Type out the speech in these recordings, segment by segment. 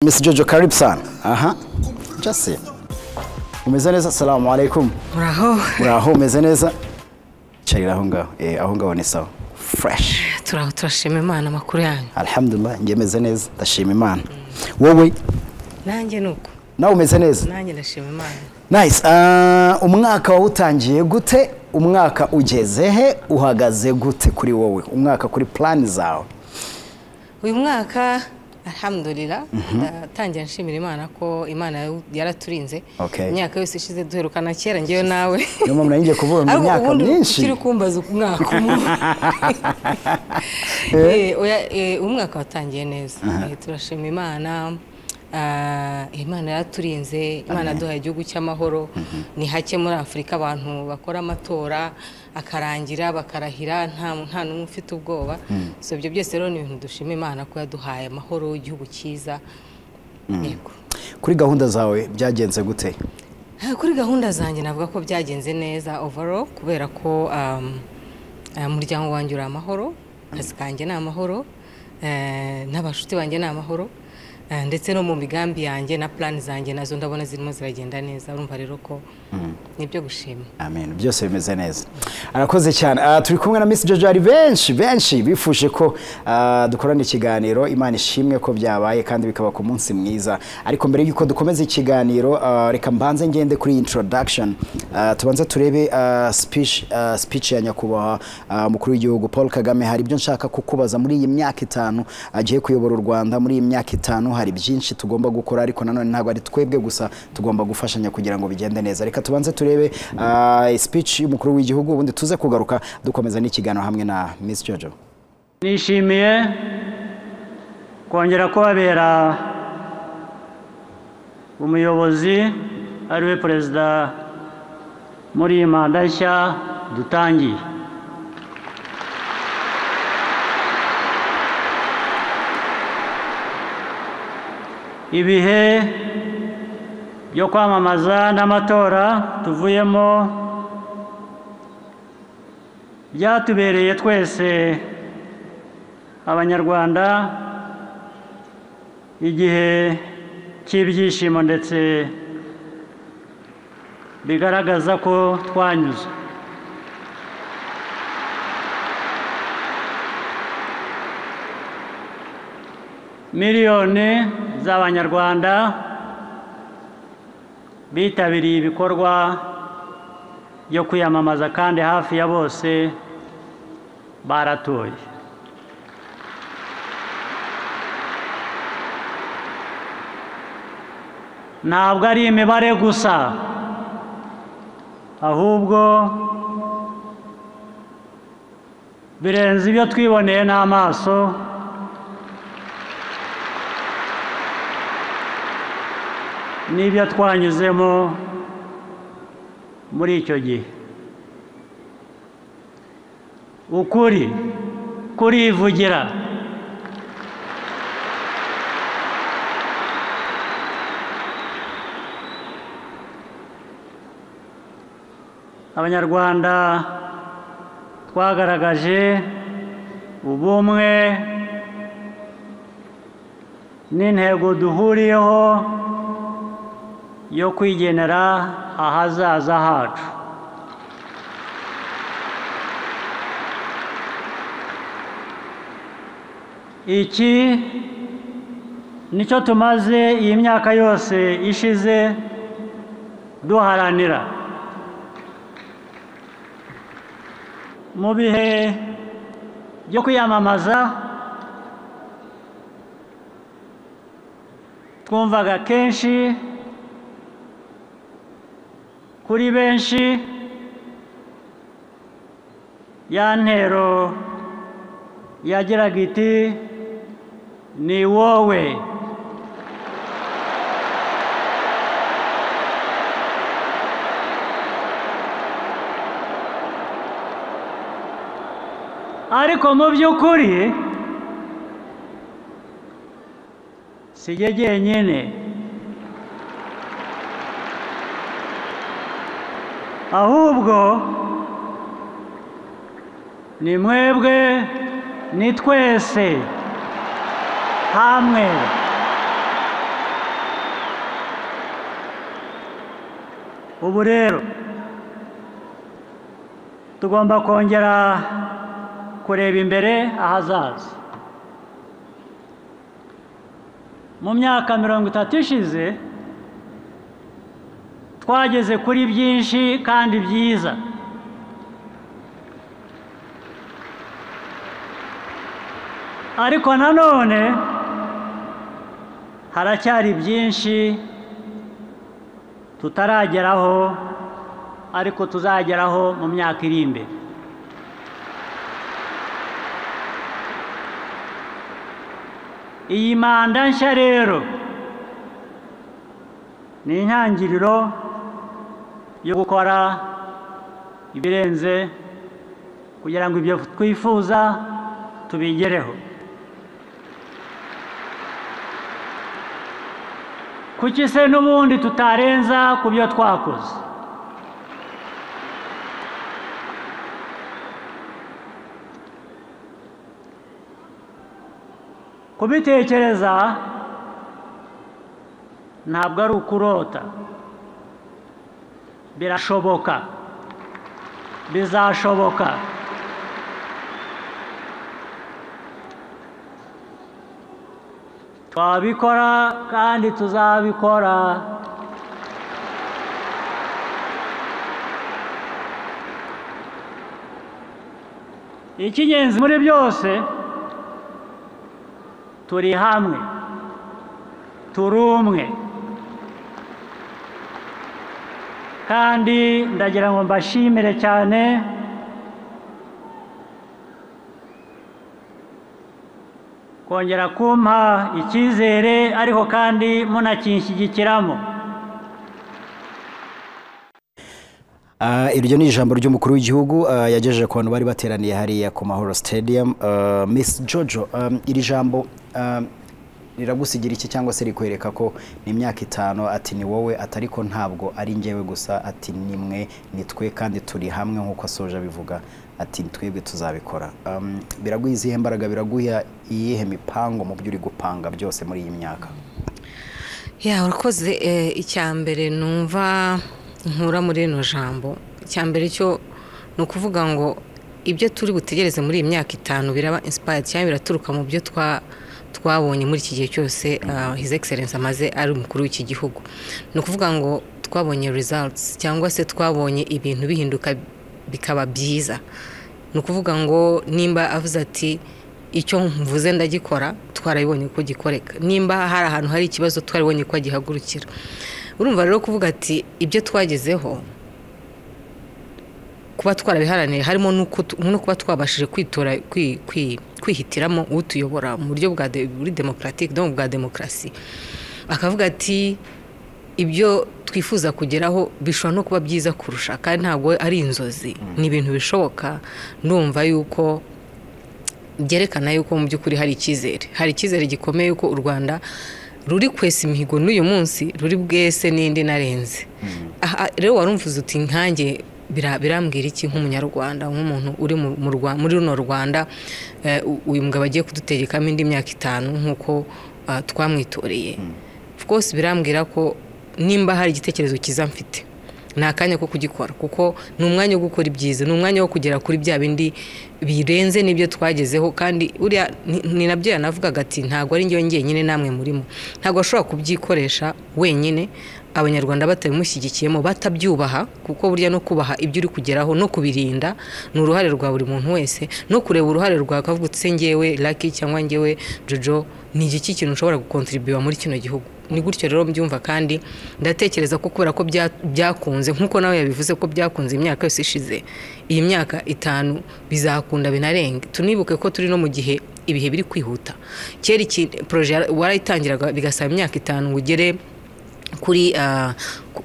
Miss Jojo karibu sana. Aha. Just see. Umeze neza? Assalamu alaikum. Uraho Uraho umeze neza? Carira aho ngaho. Eh, aho ngaho ni sawa. Fresh. turaho turashima imana amakuru yanyu Alhamdulillah, nje meze neza. Ndashima Imana. Wowe nanjye ni uko nawe umeze neza? nanjye ndashima imana Nice. Ah, umwaka wawutangiye gute? Umwaka ugeze he? Uhagaze gute kuri wowe? Umwaka kuri plan zawe? uyu mwaka alhamdulillah ndatangira nshimira imana ko imana yaw- yaraturinze Okay. imyaka yose ishize duherukana kera ngewe nawe Niyo mpamvu nanjye kuvuga mu Ariko myaka ubundi myinshi. ukiri kumbaza umwaka umwe Eh, oya, eh, umwaka watangiye neza Eh, turashima imana Ah, imana yaraturinze imana duhaye igihugu cy'amahoro ni hake muri afurika abantu bakora amatora akarangira bakarahira nta nta n'umwe ufite ubwoba so ibyo byose rero ni ibintu dushima imana ko yaduhaye amahoro igihugu cyiza yego Kuri gahunda zawe byagenze gute? Ah, kuri gahunda zanjye navuga ko byagenze neza overall kubera ko um, ah, umuryango wanjye uri amahoro akazi kanjye ni amahoro eh, n'abashuti banjye ni amahoro eh, ndetse no mu migambi yanjye na plan zanjye nazo ndabona zirimo ziragenda neza urumva rero ko nibyo gushima Amen. Byose bimeze neza. Arakoze cyane. Ah, turi kumwe na Miss Jojo hari benshi benshi bifuje ko ah, dukorana ikiganiro Imana ishimwe ko byabaye kandi bikaba ku munsi mwiza. Ariko mbere y'uko dukomeza ikiganiro ah, reka mbanze ngende kuri introduction Ah, tubanze turebe ah, speech ah, speech ya nyakubahwa ah, umukuru w'igihugu Paul Kagame hari ibyo nshaka kukubaza muri iyi myaka itanu agiye kuyobora u Rwanda muri iyi myaka itanu hari byinshi tugomba gukora ariko nanone ntabwo ari twebwe gusa tugomba gufashanya kugira ngo bigende neza reka tubanze turebe ah, speech y'umukuru w'igihugu ubundi tuze kugaruka dukomeza n'ikiganiro hamwe na Miss Jojo nishimiye kongera kubabera umuyobozi ariwe perezida muri iyi manda nshya dutangiye ibihe byo kwamamaza n'amatora tuvuyemo byatubereye twese abanyarwanda igihe cy'ibyishimo ndetse bigaragaza ko twanyuze miliyoni z'abanyarwanda bitabiriye ibikorwa byo kwiyamamaza kandi hafi ya bose baratoye ntabwo ari imibare gusa ahubwo birenze ibyo twiboneye n'amaso n'ibyo twanyuzemo muri icyo gihe ukuri kurivugira abanyarwanda twagaragaje ubumwe n'intego duhuriyeho yo kwigenera ahazaza hacu iki nicyo tumaze iyi myaka yose ishize duharanira mu bihe byo kwiyamamaza twumvaga kenshi kuri benshi ya ntero yagiraga iti ni wowe ariko mu by'ukuri si jye jyenyine ahubwo ni mwebwe ni twese hamwe ubu rero tugomba kongera kureba imbere ahazaza mu myaka mirongo itatu ishize twageze kuri byinshi kandi byiza ariko nanone haracyari byinshi tutarageraho ariko tuzageraho mu myaka iri imbere iyi manda nshya rero ni intangiriro yo gukora ibirenze kugira ngo ibyo twifuza tubigereho kuki se n'ubundi tutarenza ku byo twakoze kubitekereza ntabwo ari ukurota birashoboka bizashoboka twabikora kandi tuzabikora icy'ingenzi muri byose turi hamwe turi umwe kandi ndagira ngo mbashimire cyane kongera kumpa icyizere ariko kandi munakinshyigikiramo iryo ni ijambo ry'umukuru w'igihugu yagejeje ku bantu bari bateraniye hariya ku mahoro stadium miss jojo iri jambo riragusigira iki cyangwa se rikwereka ko ni imyaka itanu ati ni wowe atari ko ntabwo ari ngewe gusa ati nimwe nitwe kandi turi hamwe nk'uko asoje abivuga ati twebwe tuzabikora biraguha izihe mbaraga biraguha iyihe mipango mu byo uri gupanga byose muri iyi myaka ya urakoze icya mbere numva nkura muri rino jambo icya mbere cyo ni ukuvuga ngo ibyo turi butegereze muri iyi myaka itanu biraba insipayadi cyangwa biraturuka mu byo twabonye muri iki gihe cyose hizi egiserensi amaze ari umukuru w'iki gihugu ni ukuvuga ngo twabonye rezalutsi cyangwa se twabonye ibintu bihinduka bikaba byiza ni ukuvuga ngo nimba avuze ati icyo mvuze ndagikora twarabibonye uko gikoreka nimba hari ahantu hari ikibazo twarabibonye uko gihagurukira urumva rero kuvuga ati ibyo twagezeho kuba twarabiharaniye harimo no kuba twabashije kwitora kwihitiramo utuyobora mu buryo bwa demokaratike no mu bwa demokarasi akavuga ati ibyo twifuza kugeraho bishobora no kuba byiza kurusha kandi ntabwo ari inzozi ni ibintu bishoboka ndumva yuko byerekana yuko mu by'ukuri hari icyizere hari icyizere gikomeye yuko u rwanda ruri kwesa imihigo n'uyu munsi ruri bwese n'indi narenze rero warumvuze uti nkange birambwira iki nk'umunyarwanda nk'umuntu uri muri runo rwanda uyu mugabo agiye kudutegekamo indi myaka itanu nk'uko twamwitoreye rwose birambwira ko nimba hari igitekerezo cyiza mfite ni akanya ko kugikora kuko ni umwanya wo gukora ibyiza ni umwanya wo kugera kuri bya bindi birenze n'ibyo twagezeho kandi uriya ni nabyo yanavugaga ati ntabwo ari njyewe njyenyine namwe murimo ntabwo ashobora kubyikoresha wenyine abanyarwanda batabimushyigikiyemo batabyubaha kuko burya no kubaha ibyo uri kugeraho no kubirinda ni uruhare rwa buri muntu wese no kureba uruhare rwa kavutse ngewe laki cyangwa ngewe jojo ni igiki kintu ushobora gukontribuwa muri kino gihugu ni gutyo rero mbyumva kandi ndatekereza ko kubera ko byakunze nk'uko nawe yabivuze ko byakunze imyaka yose ishize iyi myaka itanu bizakunda binarenge tunibuke ko turi no mu gihe ibihe biri kwihuta kera iki poroje warayitangiraga bigasaba imyaka itanu ngo ugere kuri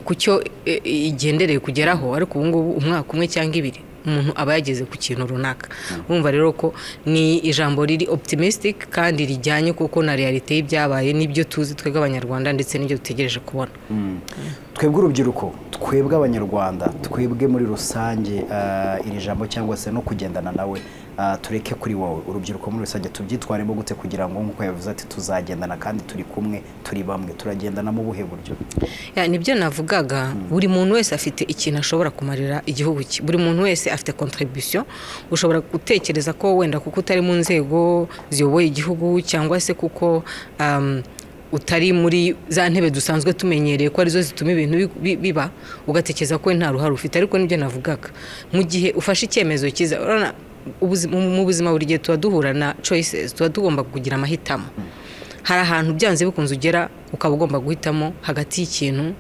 ku cyo igendereye kugeraho ariko ubu ngubu umwaka umwe cyangwa ibiri umuntu aba yageze ku kintu runaka wumva rero ko ni ijambo riri optimistic kandi rijyanye kuko na realite y'ibyabaye n'ibyo tuzi twebwe abanyarwanda ndetse n'ibyo dutegereje kubona twebwe urubyiruko twebwe abanyarwanda twebwe muri rusange iri jambo cyangwa se no kugendana nawe ah, tureke kuri wowe urubyiruko muri rusange tubyitwaremo gute kugira ngo nk'uko yavuze ati tuzagendana kandi turi kumwe turi bamwe turagendana mu buhe buryo Ya, nibyo navugaga buri muntu wese afite ikintu ashobora kumarira igihugu cye buri muntu wese afite contribution ushobora gutekereza ko wenda kuko utari mu nzego ziyoboye igihugu cyangwa se kuko um, utari muri za ntebe dusanzwe tumenyereye ko arizo zituma ibintu bi- bi- biba ugatekereza ko we nta ruhare ufite ariko nibyo navugaga mu gihe ufashe icyemezo cyiza urabona ubuzi- mu mu buzima buri gihe tuba duhura na choices tuba tugomba kugira amahitamo hari ahantu byanze bikunze ugera ukaba ugomba guhitamo hagati y'ikintu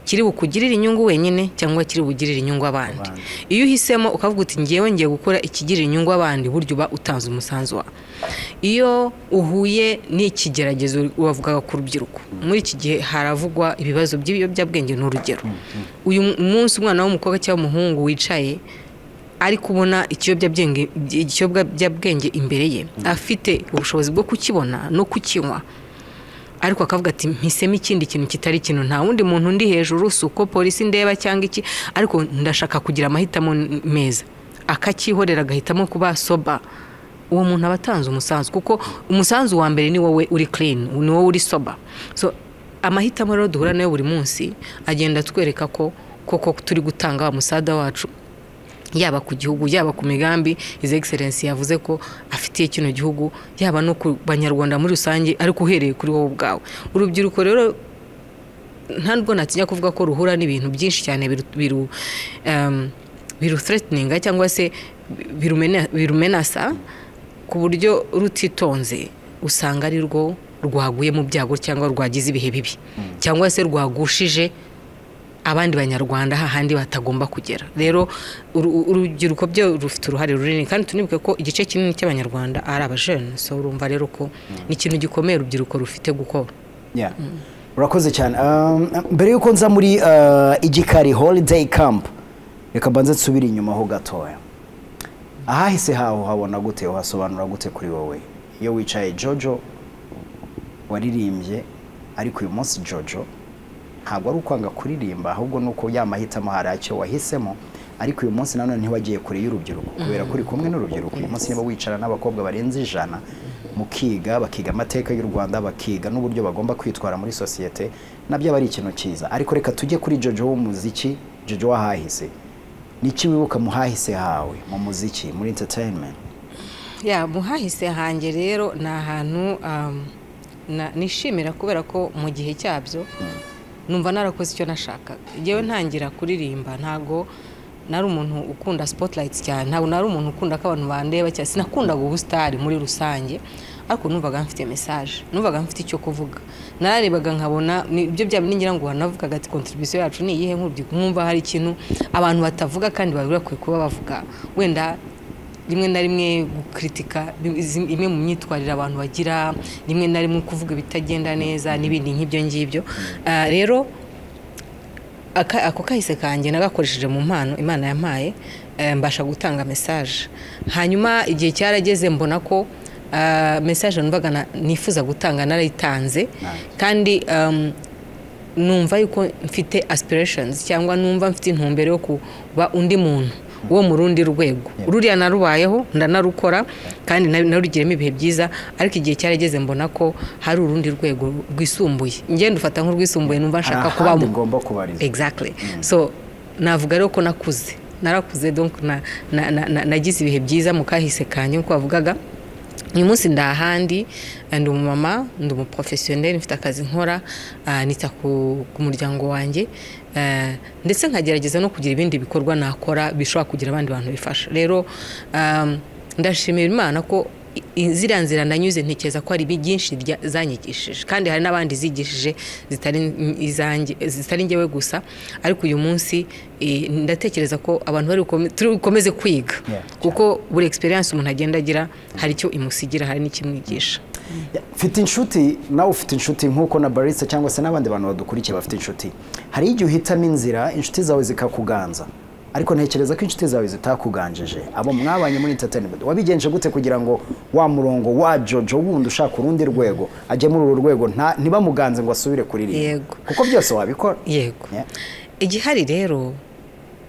kiri bukugirire inyungu wenyine cyangwa kiri bugirire inyungu abandi iyo uhisemo ukavuga uti ngewe ngiye gukora ikigirira inyungu abandi buryo uba utanze umusanzu wawe iyo uhuye n'ikigeragezo wavugaga ku rubyiruko muri iki gihe haravugwa ibibazo by'ibiyobyabwenge ni urugero uyu munsi umwana w'umukobwa cyangwa umuhungu wicaye ari kubona ikiyobyabwenge ikiyobyabwenge imbere ye afite ubushobozi bwo kukibona no kukinywa ariko akavuga ati mpisemo ikindi kintu kitari ikintu nta wundi muntu undi hejuru si uko polisi ndeba cyangwa iki ariko ndashaka kugira amahitamo n- meza akacyihorera agahitamo kuba soba uwo muntu aba atanze umusanzu kuko umusanzu wa mbere ni wowe uri clean ni wowe uri soba so amahitamo rero duhura nayo buri munsi agenda atwereka ko koko turi gutanga wa musada wacu yaba ku gihugu yaba ku migambi his excellence yavuze ko afitiye kino gihugu yaba no ku banyarwanda muri rusange ariko uhereye kuri wowe ubwawe urubyiruko rero ntabwo natinya kuvuga ko ruhura n'ibintu byinshi cyane biru- biru em, biru threateninga cyangwa se birumena- birumenasa ku buryo rutitonze usanga ari rwo rwaguye mu byago cyangwa rwagize ibihe bibi cyangwa se rwagushije abandi banyarwanda hahandi batagomba kugera rero uru- urubyiruko byo rufite uruhare runini kandi tunibuke ko igice kinini cy'abanyarwanda ari abajene so urumva rero ko ni ikintu gikomeye urubyiruko rufite gukora Yeah. urakoze cyane Um, mbere y'uko nza muri uh, igikari holiday camp reka mbanze nsubire inyuma ho gatoya ahahise haho habona gute wasobanura gute kuri wowe iyo wicaye jojo waririmbye ariko uyu munsi jojo ntabwo ari ukwanga kuririmba ahubwo ni uko yamahitamo hari acyo wahisemo ariko uyu munsi nanone ntiwagiye kure y'urubyiruko kubera ko uri kumwe n'urubyiruko uyu munsi niba wicara n'abakobwa barenze ijana mukiga bakiga amateka y'u rwanda bakiga n'uburyo bagomba kwitwara muri sosiyete nabyo aba ari ikintu cyiza ariko reka tujye kuri jojo w'umuziki jojo w'ahahise n'iki wibuka mu hahise hawe mu muziki muri entertainment ya mu hahise hanjye rero ni ahantu um, na- nishimira kubera ko mu gihe cyabyo numva narakoze icyo nashakaga ngewe ntangira kuririmba ntago nari umuntu ukunda spotlight cyane ntabwo nari umuntu ukunda ko abantu bandeba cyane sinakundaga ubusitari muri rusange ariko numvaga mfite message numvaga mfite icyo kuvuga nararebaga nkabona ni- ibyo byaba ningira ngo wanavugaga ati contribution yacu ni iyihe nk'urubyiruko nkumva hari ikintu abantu batavuga kandi bari bakwiye kuba bavuga wenda rimwe na rimwe gukritika izi- imwe mu myitwarire abantu bagira rimwe na rimwe kuvuga ibitagenda neza n'ibindi nk'ibyo ngibyo Ah, rero aka- ako kahise kanjye nagakoresheje mu mpano imana yampaye eh, mbasha gutanga mesaje hanyuma igihe cyarageze mbona ko ah, mesaje numvaga na- nifuza gutanga narayitanze kandi um, numva yuko mfite aspirations cyangwa numva mfite intumbero yo kuba undi muntu wo mu rundi rwego ruriya narubayeho ndanarukora kandi na- narugiremo ibihe byiza ariko igihe cyarageze mbona ko hari urundi rwego rwisumbuye ngenda ufata nk'urwisumbuye numva nshaka Hari kubamo ahandi ngomba kubariza exactly so navuga rero ko nakuze narakuze donc na- na- na- na- nagize ibihe byiza mu kahise kanjye nkuko bavugaga uyu munsi ndi ahandi eh, ndi umumama ndi umuprofesiyoneri mfite akazi nkora ah, nita ku ku muryango wanjye eh, ndetse nkagerageza no kugira ibindi bikorwa nakora bishobora kugira abandi bantu bifasha rero um, ndashimira imana ko i- i- ziriya nzira nanyuze ntekereza ko hari byinshi rya- zanyigishije kandi hari n'abandi zigishije zitari n- izanjye zitari njyewe gusa ariko uyu munsi eh, ndatekereza ko abantu bari bukome- turi bukomeze kwiga Yeah. kuko buri experience umuntu agenda agira hari icyo imusigira hari n'ikimwigisha mfite inshuti nawe ufite inshuti nk'uko na barista cyangwa se n'abandi bantu badukurikiye bafite inshuti hari igihe uhitamo inzira inshuti zawe zikakuganza ariko ntekereza ko inshuti zawe zitakuganjije abo mwabanye muri entertainment wabigenje gute kugira ngo wa murongo wa jojo wundi ushaka urundi rwego ajye muri uru rwego nta- ntibamuganze ngo asubire kuririmba Yego. kuko byose wabikora yego Yeah. igihari rero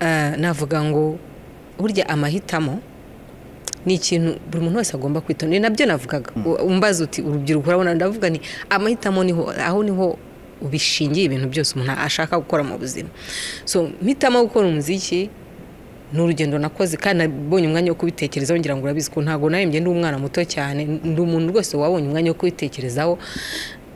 eh, navuga ngo burya amahitamo ni ikintu buri muntu wese agomba kwitondera ni nabyo navugaga umbaza uti urubyiruko urabona ndavuga ni amahitamo niho aho niho ubishingiye ibintu byose umuntu ashaka gukora mu buzima so mpitamo gukora umuziki ni urugendo nakoze kandi nabonye umwanya wo kubitekerezaho ngira ngo urabizi ko ntabwo narembye ndi umwana muto cyane ndi umuntu rwose wabonye umwanya wo kubitekerezaho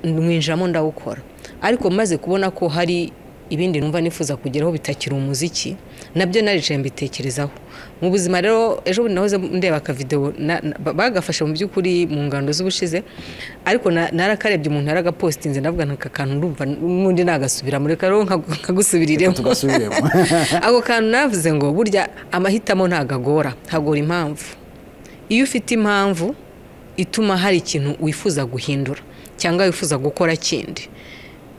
mwinjiramo ndawukora ariko maze kubona ko hari ibindi numva nifuza kugeraho bitakiri umuziki nabyo naricaye mbitekerezaho mu buzima rero ejo bundi nahoze ndeba akavidewo na- na- ba- bagafashe mu by'ukuri mu ngando z'ubushize ariko na- narakarebye umuntu yaragapositinze ndavuga naka kantu ndumva n'undi nagasubiramo reka rero nkagu- nkagusubirireho tugasubiremo ako kantu navuze ngo burya amahitamo ntago agora hagora impamvu iyo ufite impamvu ituma hari ikintu wifuza guhindura cyangwa wifuza gukora kindi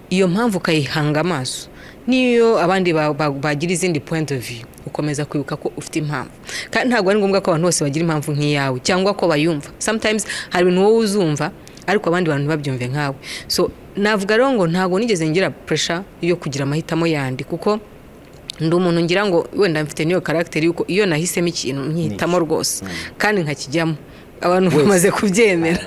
iyo mpamvu ukayihanga amaso n'iyo abandi ba- ba- bagira izindi point of view ukomeza kwibuka ko ufite impamvu kandi ntabwo ari ngombwa ko abantu bose bagira impamvu nk'iyawe cyangwa ko bayumva sometimes hari ibintu wowe uzumva ariko abandi bantu ntibabyumve nkawe so navuga rero ngo ntabwo nigeze ngira pressure yo kugira amahitamo yandi kuko ndi umuntu ngira ngo wenda mfite niyo karagiteri yuko iyo nahisemo ikintu nkihitamo rwose kandi nkakijyamo abantu bamaze kubyemera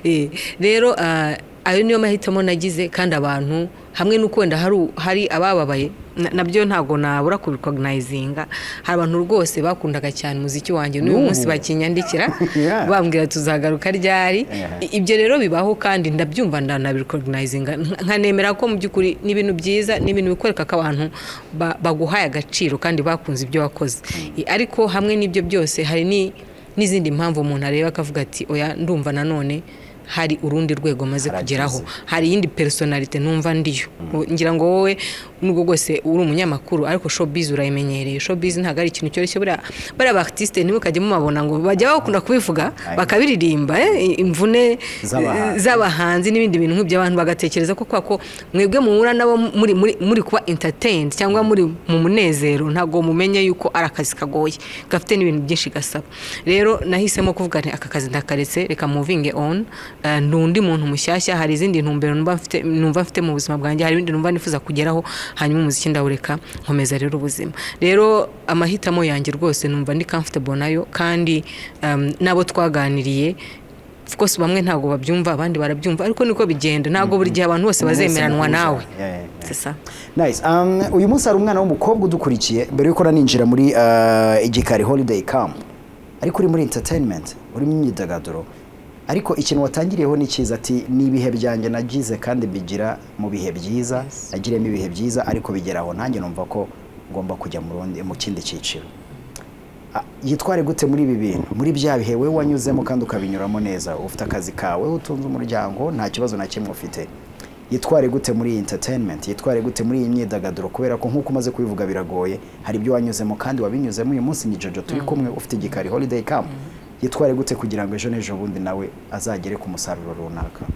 Eh, rero ah, ayo niyo mahitamo nagize kandi abantu hamwe n'uko wenda hari- hari abababaye na- nabyo ntabwo nabura kubikonayizinga hari abantu rwose bakundaga cyane umuziki wanjye n'uyu munsi bakinyandikira Yeah. bambwira tuzagaruka ryari Yeah. I- ibyo rero bibaho kandi ndabyumva ndanabirikoginayizinga nkanemera ko mu by'ukuri ni ibintu byiza ni ibintu bikwereka ko abantu ba- baguhaye agaciro kandi bakunze ibyo wakoze I- ariko hamwe n'ibyo byose hari ni- n'izindi mpamvu umuntu areba akavuga ati oya ndumva nanone hari urundi rwego maze Harageze. kugeraho hari iyindi personalite numva ndiyo ngira ngo wowe nubwo rwose uri umunyamakuru ariko showbiz urayimenyereye showbiz ntabwo ari ikintu cyoroshye buriya bariya ba artiste ntimukajye mubabona ngo bajya bakunda kubivuga Aye. bakabiririmba eh, imvune Z'abahanzi. eh, z'abahanzi n'ibindi bintu nk'ibyo abantu bagatekereza ko kwa ko mwebwe muhura nabo muri, muri, muri kuba entertained cyangwa muri mu munezero ntabwo mumenye yuko ari akazi kagoye gafite n'ibintu byinshi gasaba rero nahisemo kuvuga nti aka kazi ndakaretse reka muvinge on eh, ndi undi muntu mushyashya hari izindi ntumbero numva mfite numva mfite mu buzima bwanjye hari ibindi numva nifuza kugeraho hanyuma umuziki ndawureka nkomeza rero ubuzima rero amahitamo yanjye rwose numva ndi comfortable nayo kandi em, n'abo twaganiriye of course bamwe ntabwo babyumva abandi barabyumva ariko niko bigenda ntabwo buri gihe abantu bose bazemeranwa nawe Yeah, yeah, yeah. sisa Nice. Um, uyu munsi hari umwana w'umukobwa udukurikiye mbere yuko ninjira muri uh, igikari holiday camp ariko uri muri entertainment urimo imyidagaduro ariko ikintu watangiriyeho ni cyiza ati ni ibihe byanjye nagize kandi mbigira mu bihe byiza nagiriyemo ibihe byiza ariko bigera aho nanjye numva ko ngomba kujya mu rundi- mu kindi cyiciro Ah, yitware gute muri ibi bintu muri bya bihe wowe wanyuzemo kandi ukabinyuramo neza ufite akazi kawe utunze umuryango nta kibazo na kimwe ufite yitware gute muri iyi entertainment yitware gute muri iyi myidagaduro kubera ko nk'uko umaze kubivuga biragoye hari ibyo wanyuzemo kandi wabinyuzemo uyu munsi ni jojo turi kumwe ufite igikari holiday camp yitware gute kugira ngo ejo n'ejo bundi nawe azagere ku musaruro runaka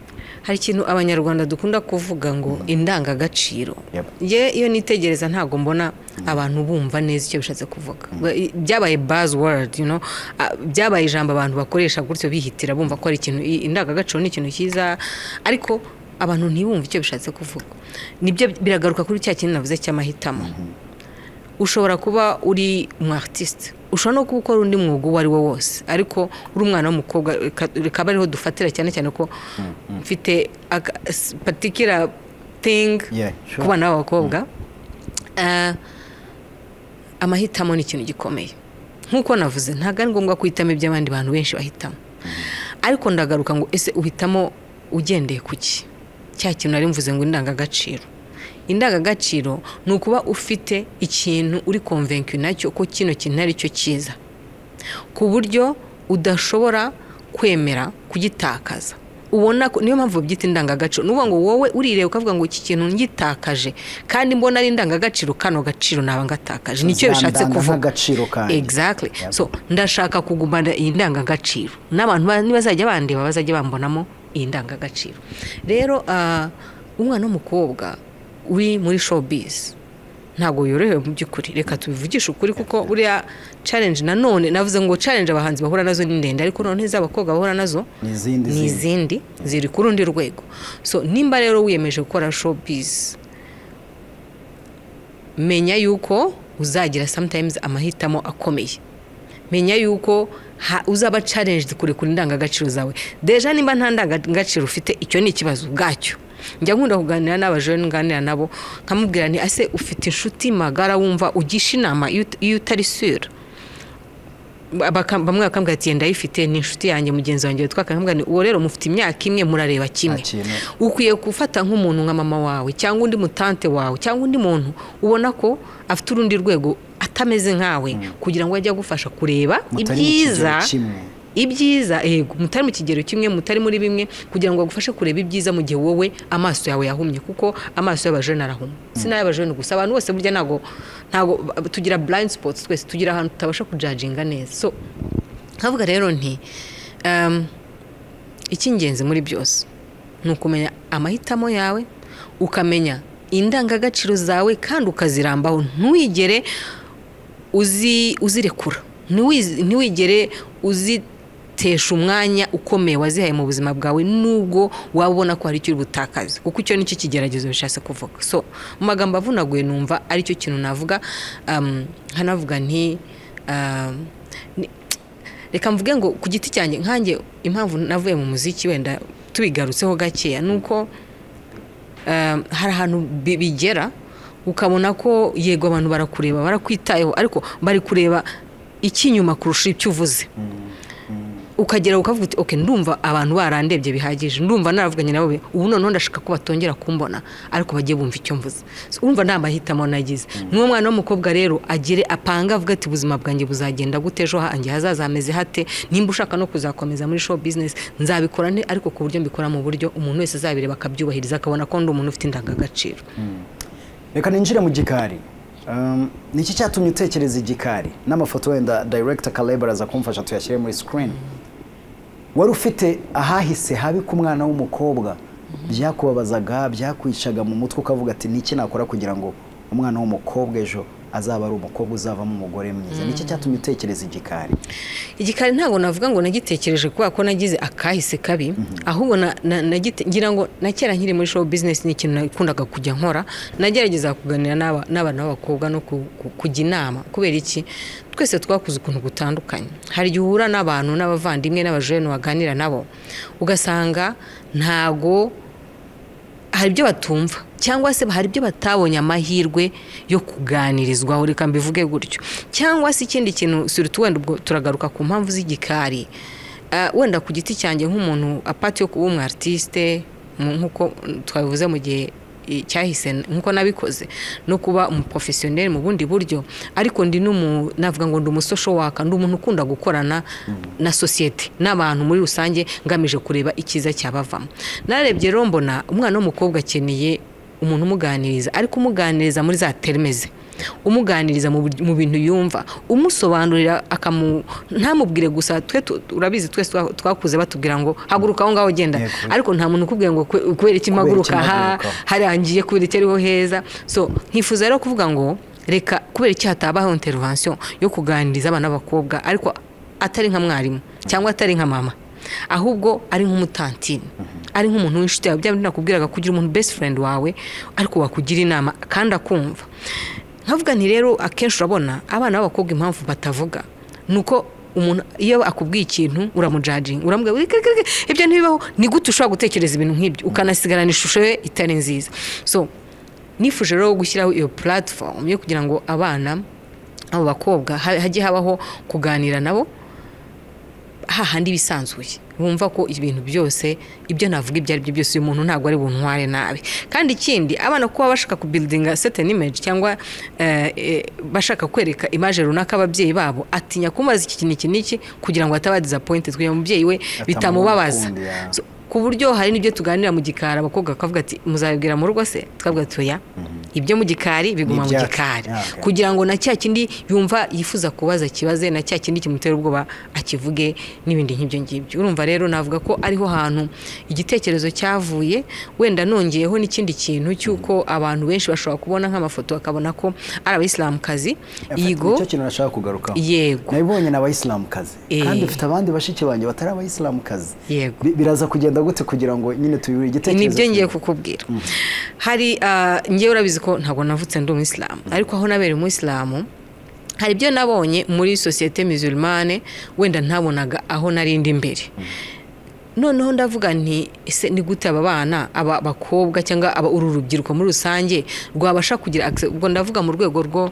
hari ikintu abanyarwanda dukunda kuvuga ngo indangagaciro Yep. ye iyo nitegereza ntabwo mbona abantu bumva neza icyo bishatse kuvuga Ba- byabaye buzzword you know ah, byabaye ijambo abantu bakoresha gutyo bihitira bumva ko ari ikintu i- indangagaciro ni ikintu cyiza ariko abantu ntibumve icyo bishatse kuvuga nibyo biragaruka kuri cya kintu navuze cy'amahitamo ushobora kuba uri umu artiste ushobora no kuba ukora undi mwuga uwo ari wo wose ariko uri umwana w'umukobwa reka- rikaba ariho dufatira cyane cyane ko mfite patikira tingi Yeah, sure. ku bana b'abakobwa Eh, amahitamo ni ikintu gikomeye nk'uko navuze ntabwo ari ngombwa guhitamo iby'abandi bantu benshi bahitamo ariko ndagaruka ngo ese uhitamo ugendeye ku ki cya kintu nari mvuze ngo indangagaciro indangagaciro ni ukuba ufite ikintu uri konvenki nacyo ko kino kintu ari cyo cyiza ku buryo udashobora kwemera kugitakaza ubona ko niyo mpamvu babyita indangagaciro nuvuga ngo wowe urireba ukavuga ngo iki kintu ngitakaje kandi mbona ari indangagaciro kano gaciro naba ngatakaje nicyo bishatse Zandana kuvuga nk'agaciro kanjye. exactly so ndashaka kugumana iyi ndangagaciro n'abantu ba- nibazajya bandeba bazajya bambonamo iyi ndangagaciro rero ah, umwana w'umukobwa uri muri showbiz ntabwo yorohewe mu by'ukuri reka tubivugishe ukuri kuko buriya challenge nanone navuze ngo challenge abahanzi bahura nazo ni ndende ariko noneho iz'abakobwa bahura nazo Ni izindi ni zindi. izindi ziri ku rundi rwego so nimba rero wiyemeje gukora showbiz menya yuko uzagira sometimes amahitamo akomeye menya yuko ha- uzaba challenged kurekura indangagaciro zawe deja nimba nta ndangagaciro ufite icyo ni ikibazo ubwacyo njya nkunda kuganira n'abajene nganira nabo nkamubwira ni ese ufite inshuti magara wumva ugisha inama iyo ut- iyo utari sure Baka- bamwe bakambwira ati yenda ayifite ni inshuti yanjye mugenzi wanjye witwa kakambwira ni uwo rero mufite imyaka imwe murareba kimwe Nta kintu. ukwiye gufata nk'umuntu nka mama wawe cyangwa undi mutante wawe cyangwa undi muntu ubona ko afite urundi rwego atameze nkawe kugira ngo ajye agufasha kureba Mutari mu ibyiza kigero kimwe. ibyiza yego mutari mu kigero kimwe mutari muri bimwe kugira ngo agufashe kureba ibyiza mu gihe wowe amaso yawe yahumye kuko amaso y'abajene arahuma si n'ay'abajene gusa abantu bose burya ntabwo ntabwo tugira blind spots twese tugira ahantu tutabasha kujajinga neza so nkavuga rero nti um, icy'ingenzi muri byose ni ukumenya amahitamo yawe ukamenya indangagaciro zawe kandi ukazirambaho ntuyigere uzi- uzirekura Ntiwiz- ntiwigere uzitesha umwanya ukomeye wazihaye mu buzima bwawe nubwo waba ubona ko hari icyo uri butakaze kuko icyo nicyo kigeragezo bishatse kuvuga so mu magambo avunaguye numva aricyo kintu navuga um, hanavuga nti um, ni- reka mvuge ngo ku giti cyanjye nkanjye impamvu navuye mu muziki wenda tubigarutseho gakeya ni uko um, hari ahantu bi- bigera ukabona ko yego abantu barakureba barakwitayeho ariko bari kureba icy'inyuma kurusha ibyo uvuze ukagera ukavuga uti oke ndumva abantu barandebye bihagije ndumva naravuganye nabo bi- ubu noneho ndashaka ko batongera kumbona ariko bagiye bumva icyo mvuze So, urumva nta mahitamo nagize n'uwo mwana w'umukobwa rero agire apanga avuga ati ubuzima bwanjye buzagenda gute ejo hanjye hazaza hameze hate nimba ushaka no kuzakomeza muri show business nzabikora nte ariko ku buryo mbikora mu buryo umuntu wese azabireba akabyubahiriza akabona ko ndi umuntu ufite indangagaciro reka ninjire mu gikari Um, ni iki cyatumye utekereza igikari n'amafoto wenda director Caleb araza kumfasha tuyashyire muri screen wari ufite ahahise habi ku mwana w'umukobwa byakubabazaga byakwicaga mu mutwe ukavuga ati niki nakora kugira ngo umwana w'umukobwa ejo azaba ari umukobwa uzavamo umugore mwiza ni iki cyatumye utekereza igikari igikari ntabwo navuga ngo nagitekereje kubera ko nagize akahise kabi ahubwo na- na- nagite- ngira ngo na kera nkiri muri show business ni ikintu nakundaga kujya nkora nagerageza kuganira n'aba- n'abana b'abakobwa no ku- ku- kujya inama kubera iki twese twakuze ukuntu gutandukanye hari igihe uhura n'abantu n'abavandimwe n'abajene waganira nabo ugasanga ntago hari ibyo batumva cyangwa se hari ibyo batabonye amahirwe yo kuganirizwaho reka mbivuge gutyo cyangwa se ikindi kintu surutu wenda ubwo turagaruka ku mpamvu z'igikari Ah, wenda ku giti cyanjye nk'umuntu apati yo kuba umu artiste mu- nk'uko twabivuze mu gihe i- cyahise nk'uko nabikoze no kuba umuprofesiyoneri mu bundi buryo ariko ndi n'umu navuga ngo ndi umusosho waka ndi umuntu ukunda gukorana na sosiyete n'abantu muri rusange ngamije kureba icyiza cyabavamo narebye rero mbona umwana w'umukobwa akeneye umuntu umuganiriza ariko umuganiriza muri za terimeze umuganiriza mu bur- mu bintu yumva umusobanurira akamu ntamubwire gusa twe tu- urabizi twese twa- twakuze batubwira ngo haguruka aho ngaho genda Yego. ariko nta muntu ukubwira ngo kwe- kubera iki mpaguruka iki aha mpaguruka. harangiye kubera iki ariho heza so nkifuza rero kuvuga ngo reka kubera iki hatabaho intervention yo kuganiriza abana b'abakobwa ariko atari nka mwarimu cyangwa atari nka mama ahubwo ari nk'umutantini ari nk'umuntu w'inshuti yawe byaba nakubwiraga kugira umuntu best friend wawe ariko wakugira inama kandi akumva nkavuga nti rero akenshi urabona abana b'abakobwa impamvu batavuga ni uko umuntu iyo akubwiye ikintu uramujajinga uramubwira "Uri kiri, kiri, kiri, ibyo ntibibaho ni gute ushobora gutekereza ibintu nk'ibyo ukanasigarana ishusho ye itari nziza so nifuje rero gushyiraho iyo platform yo kugira ngo abana abo bakobwa ha- hajye habaho kuganira nabo hahandi bisanzuye bumva ko ibintu byose ibyo navuga ibyo ari byo byose uyu muntu ntabwo ari buntware nabi kandi ikindi abana kuba bashaka kubildinga certain image cyangwa eh, eh, bashaka kwereka image runaka ababyeyi babo atinya kumubaza iki kintu iki n'iki kugira ngo ataba disappointed kugira ngo umubyeyi we bitamubabaza Atamukundi, So, ku buryo hari n'ibyo tuganira mu gikari abakobwa bakavuga ati muzabibwira mu rugo se twabwira tuya ibyo mu gikari biguma mu N'ibyacu. gikari Yeah, okay. kugira ngo na cya kindi yumva yifuza kubaza kibaze na cya kindi kimutera ubwoba akivuge n'ibindi nk'ibyo ngibyo urumva rero navuga ko ariho hantu igitekerezo cyavuye wenda nongeyeho n'ikindi kintu cy'uko abantu benshi bashobora kubona nk'amafoto bakabona ko ari abayisilamukazi Ni yigo cyo kintu nashaka kugarukaho yego nabibonye ni abayisilamukazi Eh. kandi ufite abandi bashiki banjye batari abayisilamukazi Yego. Bi- biraza kugenda gute kugira ngo nyine tuyure igitekerezo ni byo ngiye kimwe? kukubwira hari ah, ngewe urabizi ko ntabwo navutse ndi umwisilamu ariko aho nabera umwisilamu hari ibyo nabonye muri sosiyete musulmane wenda ntabonaga aho nari ndi imbere noneho ndavuga nti ese ni gute aba bana aba bakobwa cyangwa aba uru rubyiruko muri rusange rwabasha kugira access- ubwo ndavuga mu rwego rwo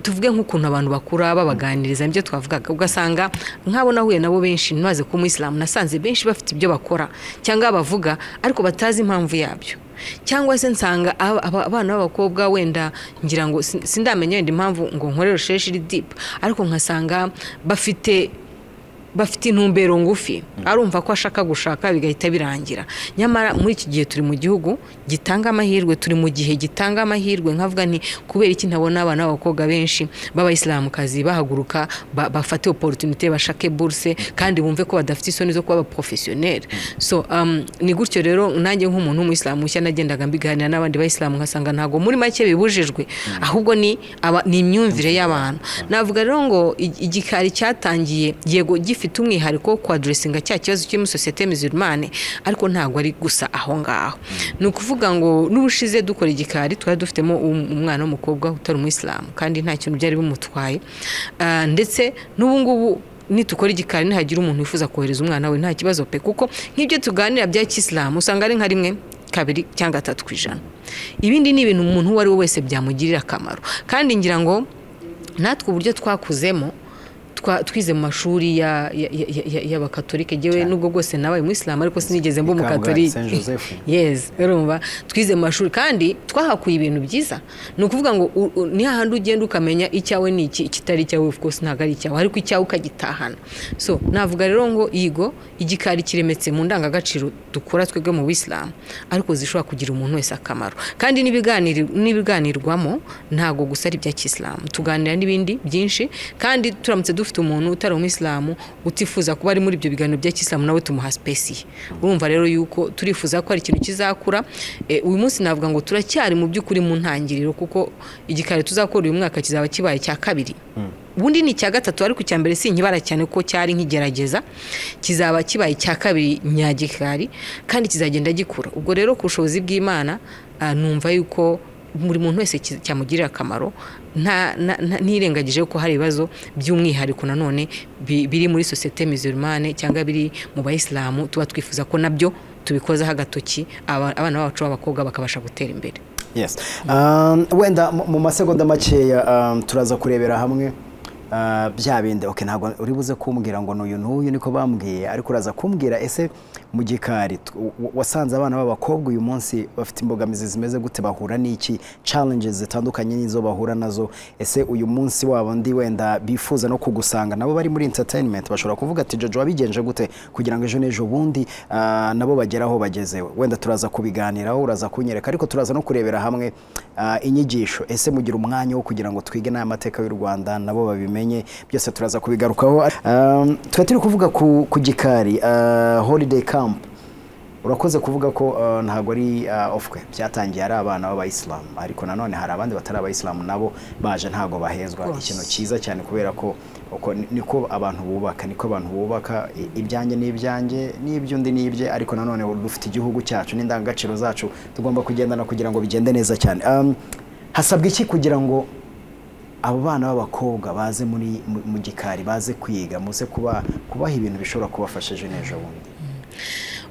tuvuge nk'ukuntu abantu bakura babaganiriza nibyo twavugaga ugasanga nk'abo nahuye nabo benshi ntibaze ko umuyisilamu nasanze benshi bafite ibyo bakora cyangwa bavuga ariko batazi impamvu yabyo cyangwa se nsanga aba- aba- abana b'abakobwa wenda ngira ngo sin- sindamenya wenda impamvu ngo nkore rusheshi iri dipu ariko nkasanga bafite bafite intumbero ngufi arumva ko ashaka gushaka bigahita birangira nyamara muri iki gihe turi mu gihugu gitanga amahirwe turi mu gihe gitanga amahirwe nkavuga nti kubera iki ntabona abana b'abakobwa benshi b'abayisilamukazi bahaguruka ba- bafate oporutunite bashake buruse kandi bumve ko badafite isoni zo kuba abaporofesiyoneri so um, ni gutyo rero nanjye nk'umuntu w'umuyisilamu mushya nagendaga mbiganira n'abandi bayisilamu nkasanga ntabwo muri make bibujijwe ahubwo ni aba- ni imyumvire y'abantu navuga rero ngo ig- igikari cyatangiye yego gifite umwihariko wo kwaduresinga cya kibazo kiri muri sosiyete mizirumane ariko ntabwo ari gusa aho ngaho ni ukuvuga ngo n'ubushize dukora igikari twari dufitemo um- umwana w'umukobwa utari umuyisilamu kandi nta kintu byari bimutwaye Ah, ndetse n'ubu ngubu nitukora igikari nihagira umuntu wifuza kohereza umwana we nta kibazo pe kuko nk'ibyo tuganira bya kisilamu usanga ari nka rimwe kabiri cyangwa gatatu ku ijana ibindi ni ibintu umuntu uwo ari we wese byamugirira akamaro kandi ngira ngo natwe uburyo twakuzemo twa- twize mu mashuri ya- ya- ya- ya- ya- y'abakatolike yewe nubwo bwose nabaye umuyisilamu ariko sinigeze mba Kabgayi, umukatolike Saint Joseph. yes urumva twize mu mashuri kandi twahakuye ibintu byiza ni ukuvuga ngo u- u- ni hahandi ugenda ukamenya icyawe ni iki ikitari icyawe of course ntabwo ari icyawe ariko icyawe ukagitahana so navuga rero ngo yigo igikari kiremetse mu ndangagaciro dukora twebwe mu bisilamu ariko zishobora kugira umuntu wese akamaro kandi n'ibiganiri- n'ibiganirwamo ntabwo gusa ari ibya kisilamu tuganira n'ibindi byinshi kandi turamutse dufite umuntu utari umuyisilamu utifuza kuba ari muri ibyo biganiro bya kisilamu nawe tumuha spesiye urumva rero yuko turifuza ko hari ikintu kizakura Eh, uyu munsi navuga ngo turacyari mu by'ukuri mu ntangiriro kuko igikari tuzakora uyu mwaka kizaba kibaye icya kabiri ubundi ni icya gatatu ariko icya mbere sinkibara cyane kuko cyari nk'igerageza kizaba kibaye icya kabiri nyagikari kandi kizagenda gikura ubwo rero ku bushobozi bw'imana ah, numva yuko buri muntu wese ki- cyamugirira akamaro nta- na- na- ntirengagije ko hari ibibazo by'umwihariko nanone bi- biri muri sosiyete mizirumane cyangwa biri mu bayisilamu tuba twifuza ko nabyo tubikozaho agatoki aba- abana bacu b'abakobwa bakabasha gutera imbere yes Um, wenda mu- mu masegonda makeya um, turaza kurebera hamwe uh, bya bindi okay ntabwo uri buze kumbwira ngo n'uyu n'uyu niko bambwiye ariko uraza kumbwira ese mu gikari tw- w- wasanze abana b'abakobwa uyu munsi bafite imbogamizi zimeze gute bahura n'iki challenges zitandukanye n'izo bahura nazo ese uyu munsi wabo ndi wenda bifuza no kugusanga nabo bari muri entertainment bashobora kuvuga ati jojo wabigenje gute kugira ngo ejo n'ejo bundi ah, nabo bagere aho bageze wenda turaza kubiganiraho uraza kunyereka ariko turaza no kurebera hamwe ah, inyigisho ese mugira umwanya wo kugira ngo twige n'amateka y'u rwanda nabo babimenye byose turaza kubigarukaho Um, tuba turi kuvuga ku, ku gikari ah, holiday camp urakoze kuvuga ko uh, ntabwo ari uh, ofwe byatangiye ari abana b'abayisilamu ariko nanone hari abandi batari abayisilamu nabo baje ntabwo bahezwa Rwose. ikintu cyiza cyane kubera ko uko ni- niko abantu bubaka niko abantu bubaka i- ibyanjye n'ibyanjye n'iby'undi n'ibye ariko nanone dufite igihugu cyacu n'indangagaciro zacu tugomba kugendana kugira ngo bigende neza cyane um, hasabwa iki kugira ngo abo bana b'abakobwa baze muri mu- mu gikari baze kwiga muze kuba kubaha ibintu bishobora kubafasha ejo n'ejo bundi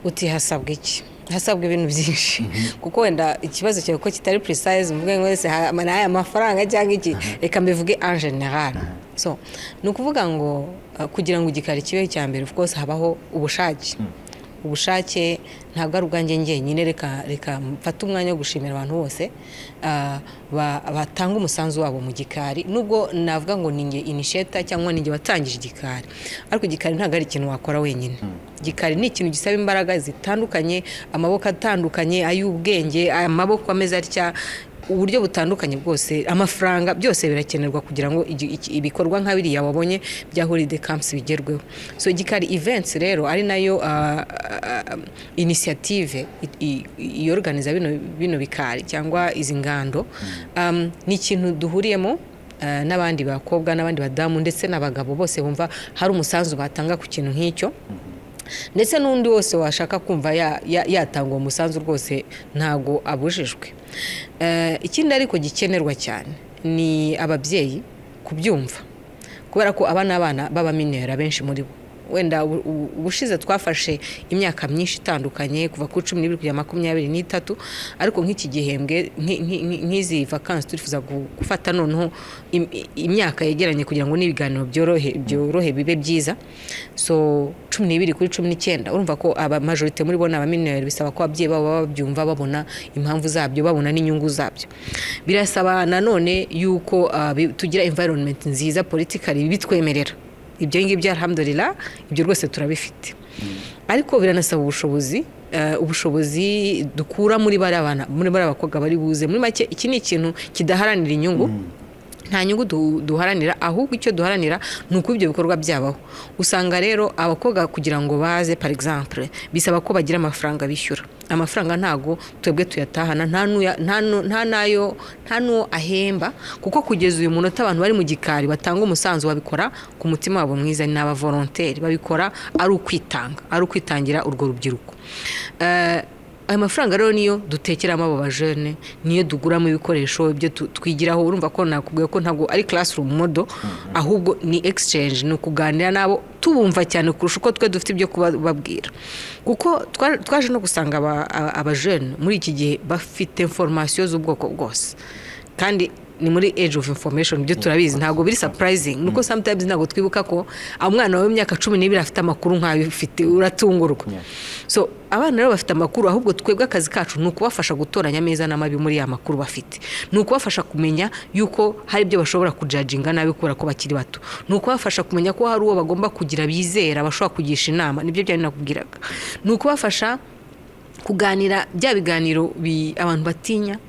uti hasabwa iki hasabwa ibintu byinshi kuko wenda ikibazo cyawe ko kitari precise mvuge ngo wese ha- ni aya mafaranga cyangwa iki reka mbivuge en general so ni ukuvuga ngo uh, kugira ngo igikari kibeho icya mbere of course habaho ubushake ubushake ntabwo ari ubwanjye njyenyine reka reka mfate umwanya wo gushimira abantu bose ah, ba- batanga umusanzu wabo mu gikari nubwo navuga ngo ninjye inisheta cyangwa ninjye watangije igikari ariko igikari ntabwo ari ikintu wakora wenyine igikari ni ikintu gisaba imbaraga zitandukanye amaboko atandukanye ay'ubwenge amaboko ameze atya uburyo butandukanye bwose amafaranga byose birakenerwa kugira ngo igi- iki- ibikorwa nka biriya wabonye bya holiday camps bigerweho so igikari events rero ari nayo ah, ah, ah, initiative i- i- iyorganiza bino, bino bikari cyangwa izi ngando um, ni ikintu duhuriyemo eh, n'abandi bakobwa n'abandi badamu ndetse n'abagabo bose bumva hari umusanzu batanga ku kintu nk'icyo ndetse n'undi wese washaka kumva ya- ya- yatanga uwo musanzu rwose ntabwo abujijwe Eh, ikindi ariko gikenerwa cyane ni ababyeyi kubyumva kubera ko aba ni abana b'abaminera benshi muri bo wenda ubu- ubu- ubushize twafashe imyaka myinshi itandukanye kuva kuri cumi n'ibiri kugera makumyabiri n'itatu ariko nk'iki gihembwe nki- nki- nki- nk'izi vakansi turifuza gu- gufata noneho im- i- imyaka yegeranye kugira ngo n'ibiganiro byorohe byorohe bibe byiza so cumi n'ibiri kuri cumi n'icyenda urumva ko aba majorite muri bo ni abamineri bisaba ko ababyeyi babo baba babyumva babona impamvu zabyo babona n'inyungu zabyo birasaba nanone yuko ah, bi- tugira environment nziza politikari bitwemerera ibyo ngibyo alhamdulillah ibyo rwose turabifite ariko biranasaba ubushobozi eh, ubushobozi dukura muri bariya bana muri bariya bakobwa bari buze muri make iki ni ikintu kidaharanira inyungu nta nyungu du- duharanira ahubwo icyo duharanira ni uko ibyo bikorwa byabaho usanga rero abakobwa kugira ngo baze par exemple bisaba ko bagira amafaranga bishyura amafaranga ntago twebwe tuyatahana nta n'uya- nta nu- nta n'ayo nta n'uwo ahemba kuko kugeza uyu munota abantu bari mu gikari batanga umusanzu babikora ku mutima wabo mwiza ni aba volontaire babikora ari ukwitanga ari ukwitangira urwo rubyiruko Eh, ayo mafaranga rero niyo dutekeramo abo bajene niyo tuguramo ibikoresho ibyo tu- twigiraho urumva ko nakubwiye ko ntabwo ari classroom modo ahubwo ni exchange ni ukuganira nabo tubumva cyane kurusha uko twe dufite ibyo kubabwira kuko twa- twaje no gusanga aba- aba- abajene muri iki gihe bafite information z'ubwoko bwose kandi ni muri age of information byo turabizi ntabwo biri surprising nuko sometimes ntabwo twibuka ko umwana wawe w'imyaka cumi n'ibiri afite amakuru nk'ayo ufite uratungurwa so abana rero bafite amakuru ahubwo twebwe akazi kacu ni ukubafasha gutoranya ameza n'amabi muri ya makuru bafite ni ukubafasha kumenya yuko hari ibyo bashobora kujaginga nabi kubera ko bakiri bato ni ukubafasha kumenya ko hari uwo bagomba kugira bizera bashobora kugisha inama nibyo byari nakubwiraga ni ukubafasha kuganira bya biganiro bi- abantu batinya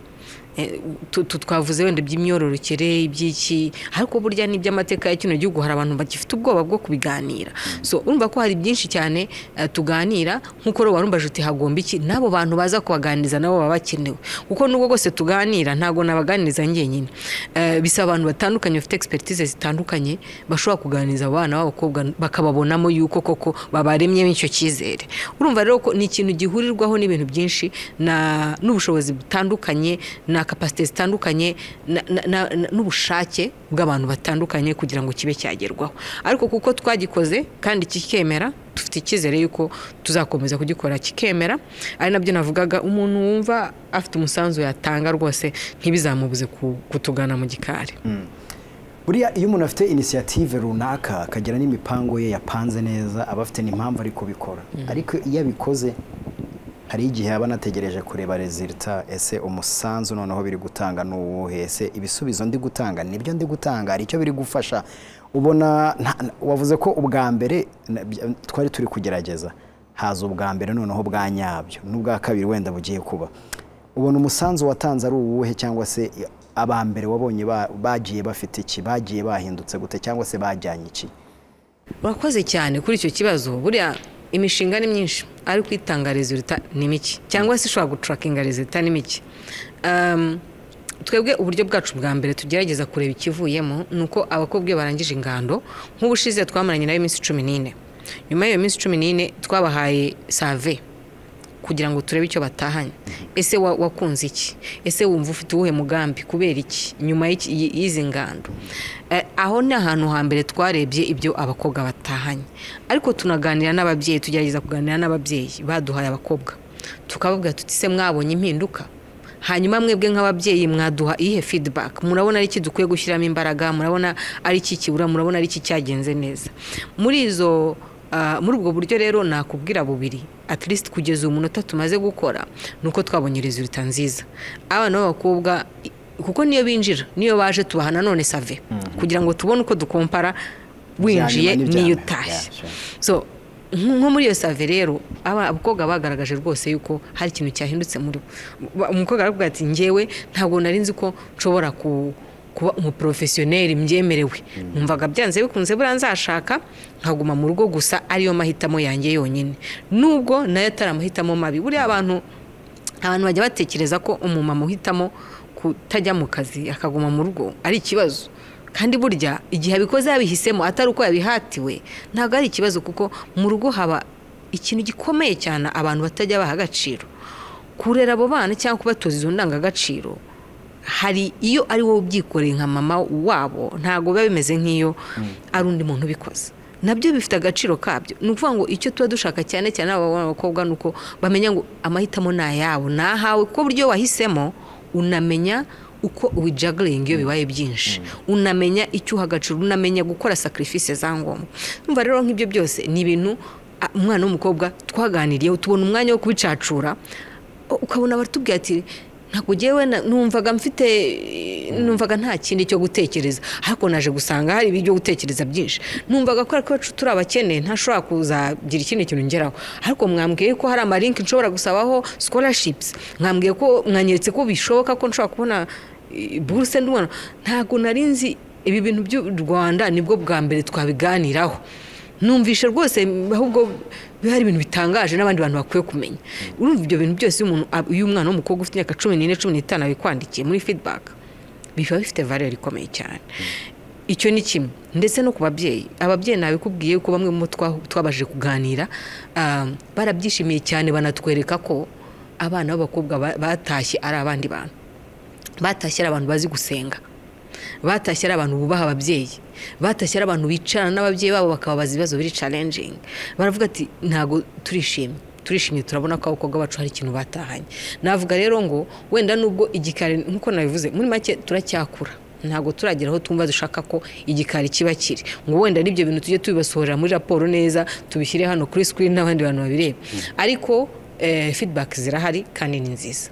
eh, tu- tu- twavuze wenda iby'imyororokere iby'iki ariko burya n'iby'amateka ya kino gihugu hari abantu bagifite ubwoba bwo kubiganira so urumva ko hari byinshi cyane eh, tuganira nk'uko rero warumbaje uti hagomba iki n'abo bantu baza kubaganiriza nabo baba bakenewe kuko nubwo rwose tuganira ntabwo nabaganiriza njyenyine Eh, bisaba abantu batandukanye bafite expertise zitandukanye bashobora kuganiriza abo bana b'abakobwa bakababonamo yuko koko babaremyemo icyo cyizere urumva rero ko ni ikintu gihurirwaho n'ibintu byinshi na- n'ubushobozi butandukanye na kapasite zitandukanye na- na- na- na- n'ubushake bw'abantu batandukanye kugira ngo kibe cyagerwaho ariko kuko twagikoze kandi kikemera dufite icyizere yuko tuzakomeza kugikora kikemera ari nabyo navugaga umuntu wumva afite umusanzu yatanga rwose ntibizamubuze ku- kutugana mu gikari buriya iyo umuntu afite inisiyative runaka akagira n'imipango ye yapanze neza aba afite n'impamvu ari kubikora ariko iyo abikoze hari igihe aba anategereje kureba rezilita ese umusanzu noneho biri gutanga ni uwuhe ese ibisubizo ndi gutanga nibyo ndi gutanga hari icyo biri gufasha ubona nta- wavuze ko ubwa mbere na- bya- twari turi kugerageza haza ubwa mbere noneho bwa nyabyo n'ubwa kabiri wenda bugiye kuba ubona umusanzu watanze ari uwuhe cyangwa se aba mbere wabonye ba- bagiye bafite iki bagiye bahindutse gute cyangwa se bajyanye iki urakoze cyane kuri icyo kibazo buriya imishinga ni myinshi ariko itanga rezilita ni mike cyangwa se ishobora guturakinga rezilita ni mike Um, twebwe uburyo bwacu bwa mbere tugerageza kureba ikivuyemo ni uko abakobwa iyo barangije ingando nk'ubushize twamaranye nayo iminsi cumi n'ine nyuma y'iyo minsi cumi n'ine twabahaye save kugira ngo turebe icyo batahanye ese wa- wakunze iki ese wumva ufite uwuhe mugambi kubera iki nyuma y'iki- y'i- y'izi ngando Eh, aho ni ahantu hambere twarebye ibyo abakobwa batahanye ariko tunaganira n'ababyeyi tugerageza kuganira n'ababyeyi baduhaye abakobwa tukababwira tuti se mwabonye impinduka hanyuma mwebwe nk'ababyeyi mwaduha iyihe feedback murabona ari iki dukwiye gushyiramo imbaraga murabona ari iki kibura murabona ari iki cyagenze neza muri izo ah, muri ubwo buryo rero nakubwira bubiri at least kugeza uyu munota tumaze gukora ni uko twabonye resulta nziza abana b'abakobwa i- kuko niyo binjira niyo baje tubaha nanone save kugira ngo tubone uko dukompara winjiye Ibyanyuma n'iyo n'ibyambere. utashye Yeah, sure. so nk- nko muri iyo save rero aba abakobwa bagaragaje rwose yuko hari ikintu cyahindutse muri bo Ba- umukobwa aravuga ati njyewe ntabwo nari nzi ko nshobora ku- kuba umuporofesiyoneri mbyemerewe numvaga byanze bikunze buriya nzashaka nkaguma mu rugo gusa ariyo mahitamo yanjye yonyine nubwo nayo atari amahitamo mabi buriya abantu abantu bajya batekereza ko umumama uhitamo kutajya mu kazi akaguma mu rugo ari ikibazo kandi burya igihe abikoze yabihisemo atari uko yabihatiwe ntabwo ari ikibazo kuko mu rugo haba ikintu gikomeye cyane abantu batajya baha agaciro kurera abo bana cyangwa kubatoza izo ndangagaciro hari iyo ari wowe ubyikoreye nka mama wabo ntabwo biba bimeze nk'iyo ari undi muntu ubikoze nabyo bifite agaciro kabyo ni ukuvuga ngo icyo tuba dushaka cyane cyane abakobwa ni uko bamenya ngo amahitamo ni ayawe ni ahawe kuko uburyo wahisemo unamenya uko wijaguringa iyo bibaye byinshi unamenya icyo uha agaciro unamenya gukora sacrifice za ngombwa numva rero nk'ibyo byose ni ibintu ah, umwana w'umukobwa twaganiriyeho tubona umwanya wo kubicacura ukabona baratubwira ati ntabwo ngewe na- numvaga mfite numvaga nta kindi cyo gutekereza ariko naje gusanga hari ibyo gutekereza byinshi numvaga kubera ko iwacu turi abakene ntashobora kuzagira ikindi kintu ngeraho ariko mwambwiye ko hari amarinki nshobora gusabaho scholarships mwambwiye ko mwanyeretse ko bishoboka ko nshobora kubona eh, buruse ndubona ntabwo nari nzi ibi bintu by'u rwanda nibwo bwa mbere twabiganiraho numvishe rwose ahubwo bihari ibintu bitangaje n'abandi bantu bakwiye kumenya urumva ibyo bintu byose iyo umuntu ab- iyo umwana w'umukobwa ufite imyaka cumi n'ine cumi n'itanu abikwandikiye muri feedback biba bifite valeur ikomeye cyane icyo ni kimwe ndetse no ku babyeyi ababyeyi nabikubwiye ko bamwe mu bo twa- twabashije kuganira ah, barabyishimiye cyane banatwereka ko abana b'abakobwa ba- batashye ari abandi bantu batashye ari abantu bazi gusenga batashye ari abantu bubaha ababyeyi batashye ari abantu bicarana n'ababyeyi babo bakababaza ibibazo biri challenging baravuga ati ntabwo turishimye turishimye turabona ko abakobwa bacu hari ikintu batahanye navuga rero ngo wenda nubwo igikari nk'uko nabivuze muri make turacyakura ntabwo turagera aho twumva dushaka ko igikari kiba kiri ngo wenda n'ibyo bintu tujye tubibasohorera muri raporo neza tubishyire hano kuri screen n'abandi bantu babireba ariko eh, feedback zirahari kandi ni nziza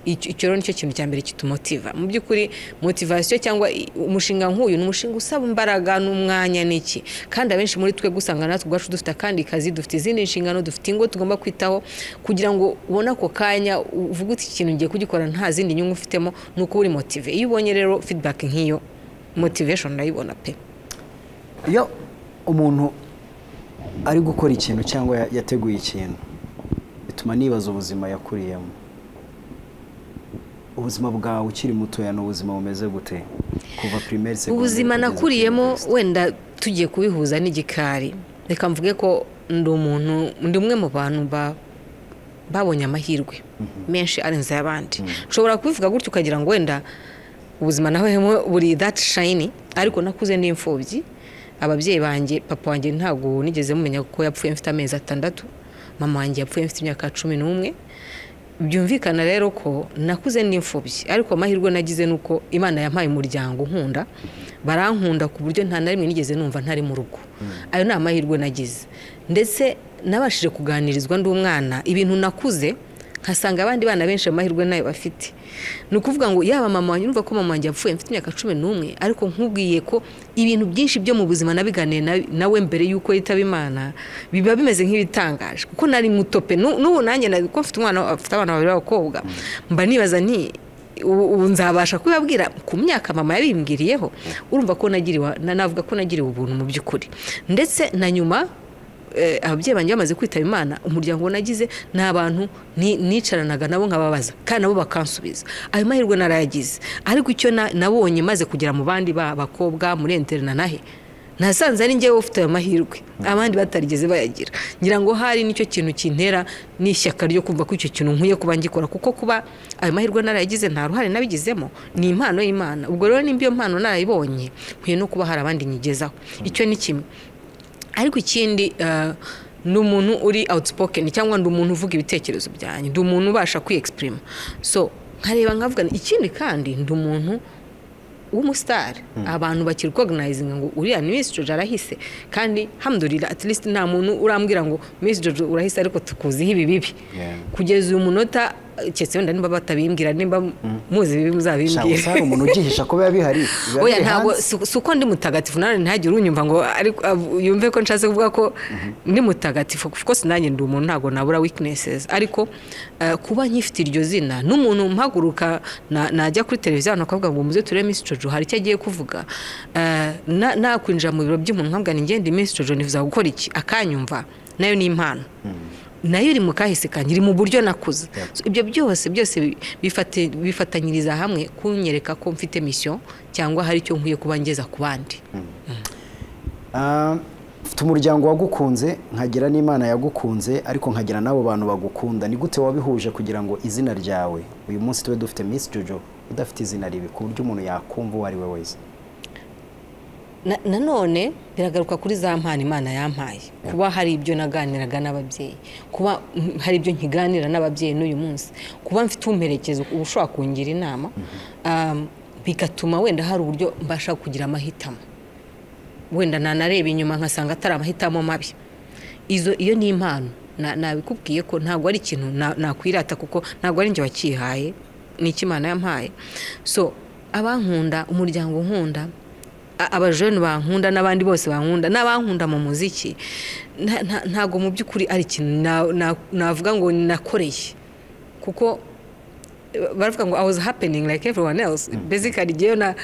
Icyo- icyo rero nicyo kintu cya mbere kitumotiva mu by'ukuri motivation cyangwa i- umushinga nk'uyu ni umushinga usaba imbaraga n'umwanya n'iki kandi abenshi muri twe gusanga natwe ubwacu dufite akandi kazi dufite izindi nshingano dufite ingo tugomba kwitaho kugira ngo ubone ako kanya uvuge uti ikintu ngiye kugikora nta zindi nyungu ufitemo ni uko uri motive iyo ubonye rero feedback nk'iyo motivation ndayibona pe iyo umuntu ari gukora ikintu cyangwa ya- yateguye ikintu bituma nibaza ubuzima yakuriyemo ubuzima bwawe ukiri mutoya ni ubuzima bumeze gute kuva pirimeri segonderi ubuzima kugeza nakuriyemo kuri wenda tugiye kubihuza n'igikari reka mvuge ko ndi umuntu ndi umwe mu bantu ba- babonye amahirwe menshi arenze ay'abandi nshobora kubivuga gutyo ukagira ngo wenda ubuzima naho hemo buri dati shayini ariko nakuze n'imfubyi ababyeyi banjye papa wanjye ntabwo nigeze mumenya ko yapfuye mfite amezi atandatu mama wanjye yapfuye mfite imyaka cumi n'umwe byumvikana rero ko nakuze n'imfubyi ariko amahirwe nagize ni uko imana yampaye umuryango unkunda barankunda ku buryo nta na rimwe nigeze numva ntari mu rugo ayo ni amahirwe nagize ndetse nabashije kuganirizwa ndi umwana ibintu nakuze nkasanga abandi bana benshi amahirwe nayo bafite ni ukuvuga ngo yaba mama wanjye urumva ko mama wanjye yapfuye mfite imyaka cumi n'umwe ariko nkubwiye ko ibintu byinshi byo mu buzima nabiganiye na- nawe mbere y'uko yitaba imana biba bimeze nk'ibitangaje kuko nari muto pe Nu- n'ubu nanjye na- kuko mfite umwana afite abana babiri b'abakobwa mba nibaza nti ubu ubu nzabasha kubibabwira ku myaka mama yabimbwiriyeho urumva ko nagiriwe na- navuga ko nagiriwe ubuntu mu by'ukuri ndetse na nyuma eh, ababyeyi banjye bamaze kwitaba imana umuryango nagize ni abantu ni- nicaranaga nabo nkababaza kandi nabo bakansubiza ayo mahirwe narayagize ariko icyo na- nabonye maze kugera mu bandi ba- bakobwa muri interina nahe nasanze ari njyewe ufite ayo mahirwe abandi batarigeze bayagira ngira ngo hari nicyo kintu kintera n'ishyaka ryo kumva ko icyo kintu nkwiye kuba ngikora kuko kuba ayo mahirwe narayagize nta ruhare nabigizemo ni impano y'imana ubwo rero nimba iyo mpano narayibonye nkwiye no kuba hari abandi nyigezaho icyo ni kimwe ariko ikindi eh, ni umuntu uri outspoken cyangwa ndi umuntu uvuga ibitekerezo byanjye ndi umuntu ubasha kwiyexprima so nkareba nkavuga nti, ikindi kandi ndi umuntu w'umusitari abantu bakiri recognizinga ngo uriya ni Miss Jojo arahise kandi hamdurira at least nta muntu urambwira ngo Miss Jojo urahise ariko tukuziho ibi bibi Yeah. kugeza uyu munota eh, keretse wenda niba batabimbwira niba muzi ibibi gereza. Shaka gusa muzabimbwira hari umuntu ugihisha ko biba bihari biba oya biri ntabwo hanze. si si uko ndi mutagatifu nawe ntihagire unyumva ngo ariko ab- yumve ko nshatse kuvuga ko ndi mutagatifu kuko sinanjye ndi umuntu ntabwo nabura weaknesses ariko eh, kuba nkifite iryo zina n'umuntu mpaguruka na- najya kuri televiziyo abantu bakavuga ngo muze turebe Miss Jojo hari icyo agiye kuvuga Eh, na- nakwinjira mu biro by'umuntu nkavuga ni ngende Miss Jojo nifuza gukora iki akanyumva nayo ni impano nayo iri mu kahise kanjye iri mu buryo nakuze So, ibyo byose byose bi- bifate- bifatanyiriza hamwe kunyereka ko mfite misiyo cyangwa hari icyo nkwiye kuba ngeza ku bandi Ah, mfite umuryango wagukunze nkagira n'imana yagukunze ariko nkagira n'abo bantu bagukunda ni gute wabihuje kugira ngo izina ryawe uyu munsi tube dufite Miss Jojo udafite izina ribi ku buryo umuntu yakumva uwo ari we wese Na- nanone biragaruka kuri za mpano imana yampaye kuba hari ibyo naganiraga n'ababyeyi kuba mm, hari ibyo nkiganira n'ababyeyi n'uyu munsi kuba mfite umperekeza uba ushobora kungira inama um, bigatuma wenda hari uburyo mbasha kugira amahitamo wenda nanareba inyuma nkasanga atari amahitamo mabi izo iyo ni impano Na- nabikubwiye ko ntabwo ari ikintu na- nakwirata kuko ntabwo ari njye wakihaye ni icyo imana yampaye so abankunda umuryango unkunda a- abajene bankunda n'abandi bose bankunda n'abankunda mu muziki nta- nta- ntabwo mu by'ukuri ari ikintu na- na- navuga ngo nakoreye kuko eh, baravuga ngo i was happening like everyone else basically ngewe na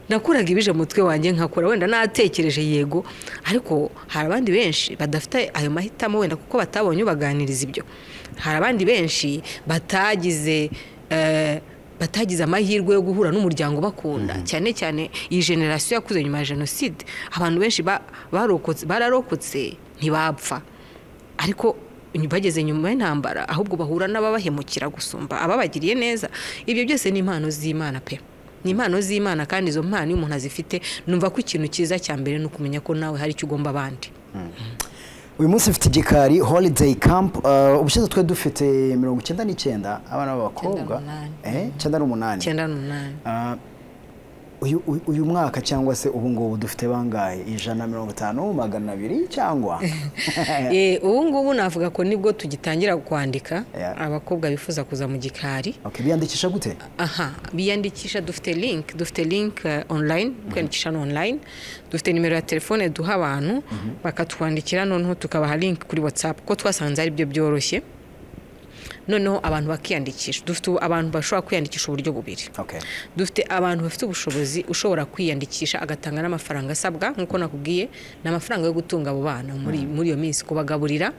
nakuraga ibije mu mutwe wanjye nkakora wenda natekereje yego ariko hari abandi benshi badafite ayo mahitamo wenda kuko batabonye ubaganiriza ibyo hari abandi benshi batagize eh, batagize amahirwe yo guhura n'umuryango bakunda cyane cyane iyi generasiyo yakuze nyuma ya jenoside abantu benshi ba- barokotse- bararokotse ntibapfa ariko bageze nyuma y'intambara ahubwo bahura n'ababahemukira gusumba ababagiriye neza ibyo byose ni impano z'imana pe ni impano z'imana kandi izo mpano iyo umuntu azifite numva ko ikintu cyiza cya mbere ni ukumenya ko nawe hari icyo ugomba abandi uyu munsi mfite igikari holiday camp uh, ubushize twe dufite mirongo icyenda n'icyenda abana b'abakobwa Icyenda n'umunani. eh, icyenda n'umunani icyenda n'umunani Ah, uyu uyu- uyu mwaka cyangwa se ubu ngubu dufite bangahe ijana mirongo itanu magana abiri cyangwa Eh, ubu ngubu navuga ko nibwo tugitangira kwandika Yeah. abakobwa bifuza kuza mu gikari okay, biyandikisha gute aha biyandikisha dufite link dufite link eh, online kwiyandikisha ni online dufite nimero ya telefone duha abantu bakatwandikira noneho tukabaha link kuri whatsapp ko twasanze ari byo byoroshye noneho abantu bakiyandikisha dufite ubu- abantu bashobora kwiyandikisha uburyo bubiri okay. dufite abantu bafite ubushobozi ushobora kwiyandikisha agatanga n'amafaranga asabwa nk'uko nakubwiye ni amafaranga yo gutunga abo bana muri, muri iyo minsi kubagaburira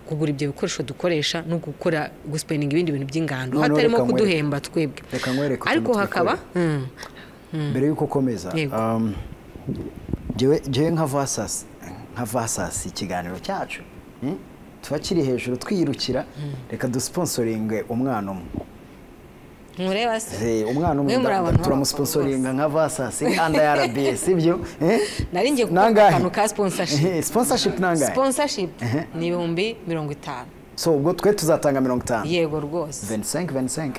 kugura ibyo bikoresho dukoresha no gukora guspeninga ibindi bintu by'ingando Noneho hatarimo reka nkwereke- kuduhemba twebwe reka nkwereke utuntu ariko twikorera. hakaba mm, mbere y'uko ukomeza Yego. um, jyewe jyewe nka vasasi nka vasasi ikiganiro cyacu mm? tuba kiri hejuru twiyirukira reka dusponsoringe umwana umwe ntureba se Eh, umwana umwe Mwe muri nda- abantu turamusponsoringa nka vasasi anda ya rbs ibyo eh? nari ngiye kukubaza Nangahe? akantu ka sponsorship. Eh, sponsorship nangahe sponsorship ni ibihumbi mirongo itanu so ubwo twe tuzatanga mirongo itanu yego rwose 25 25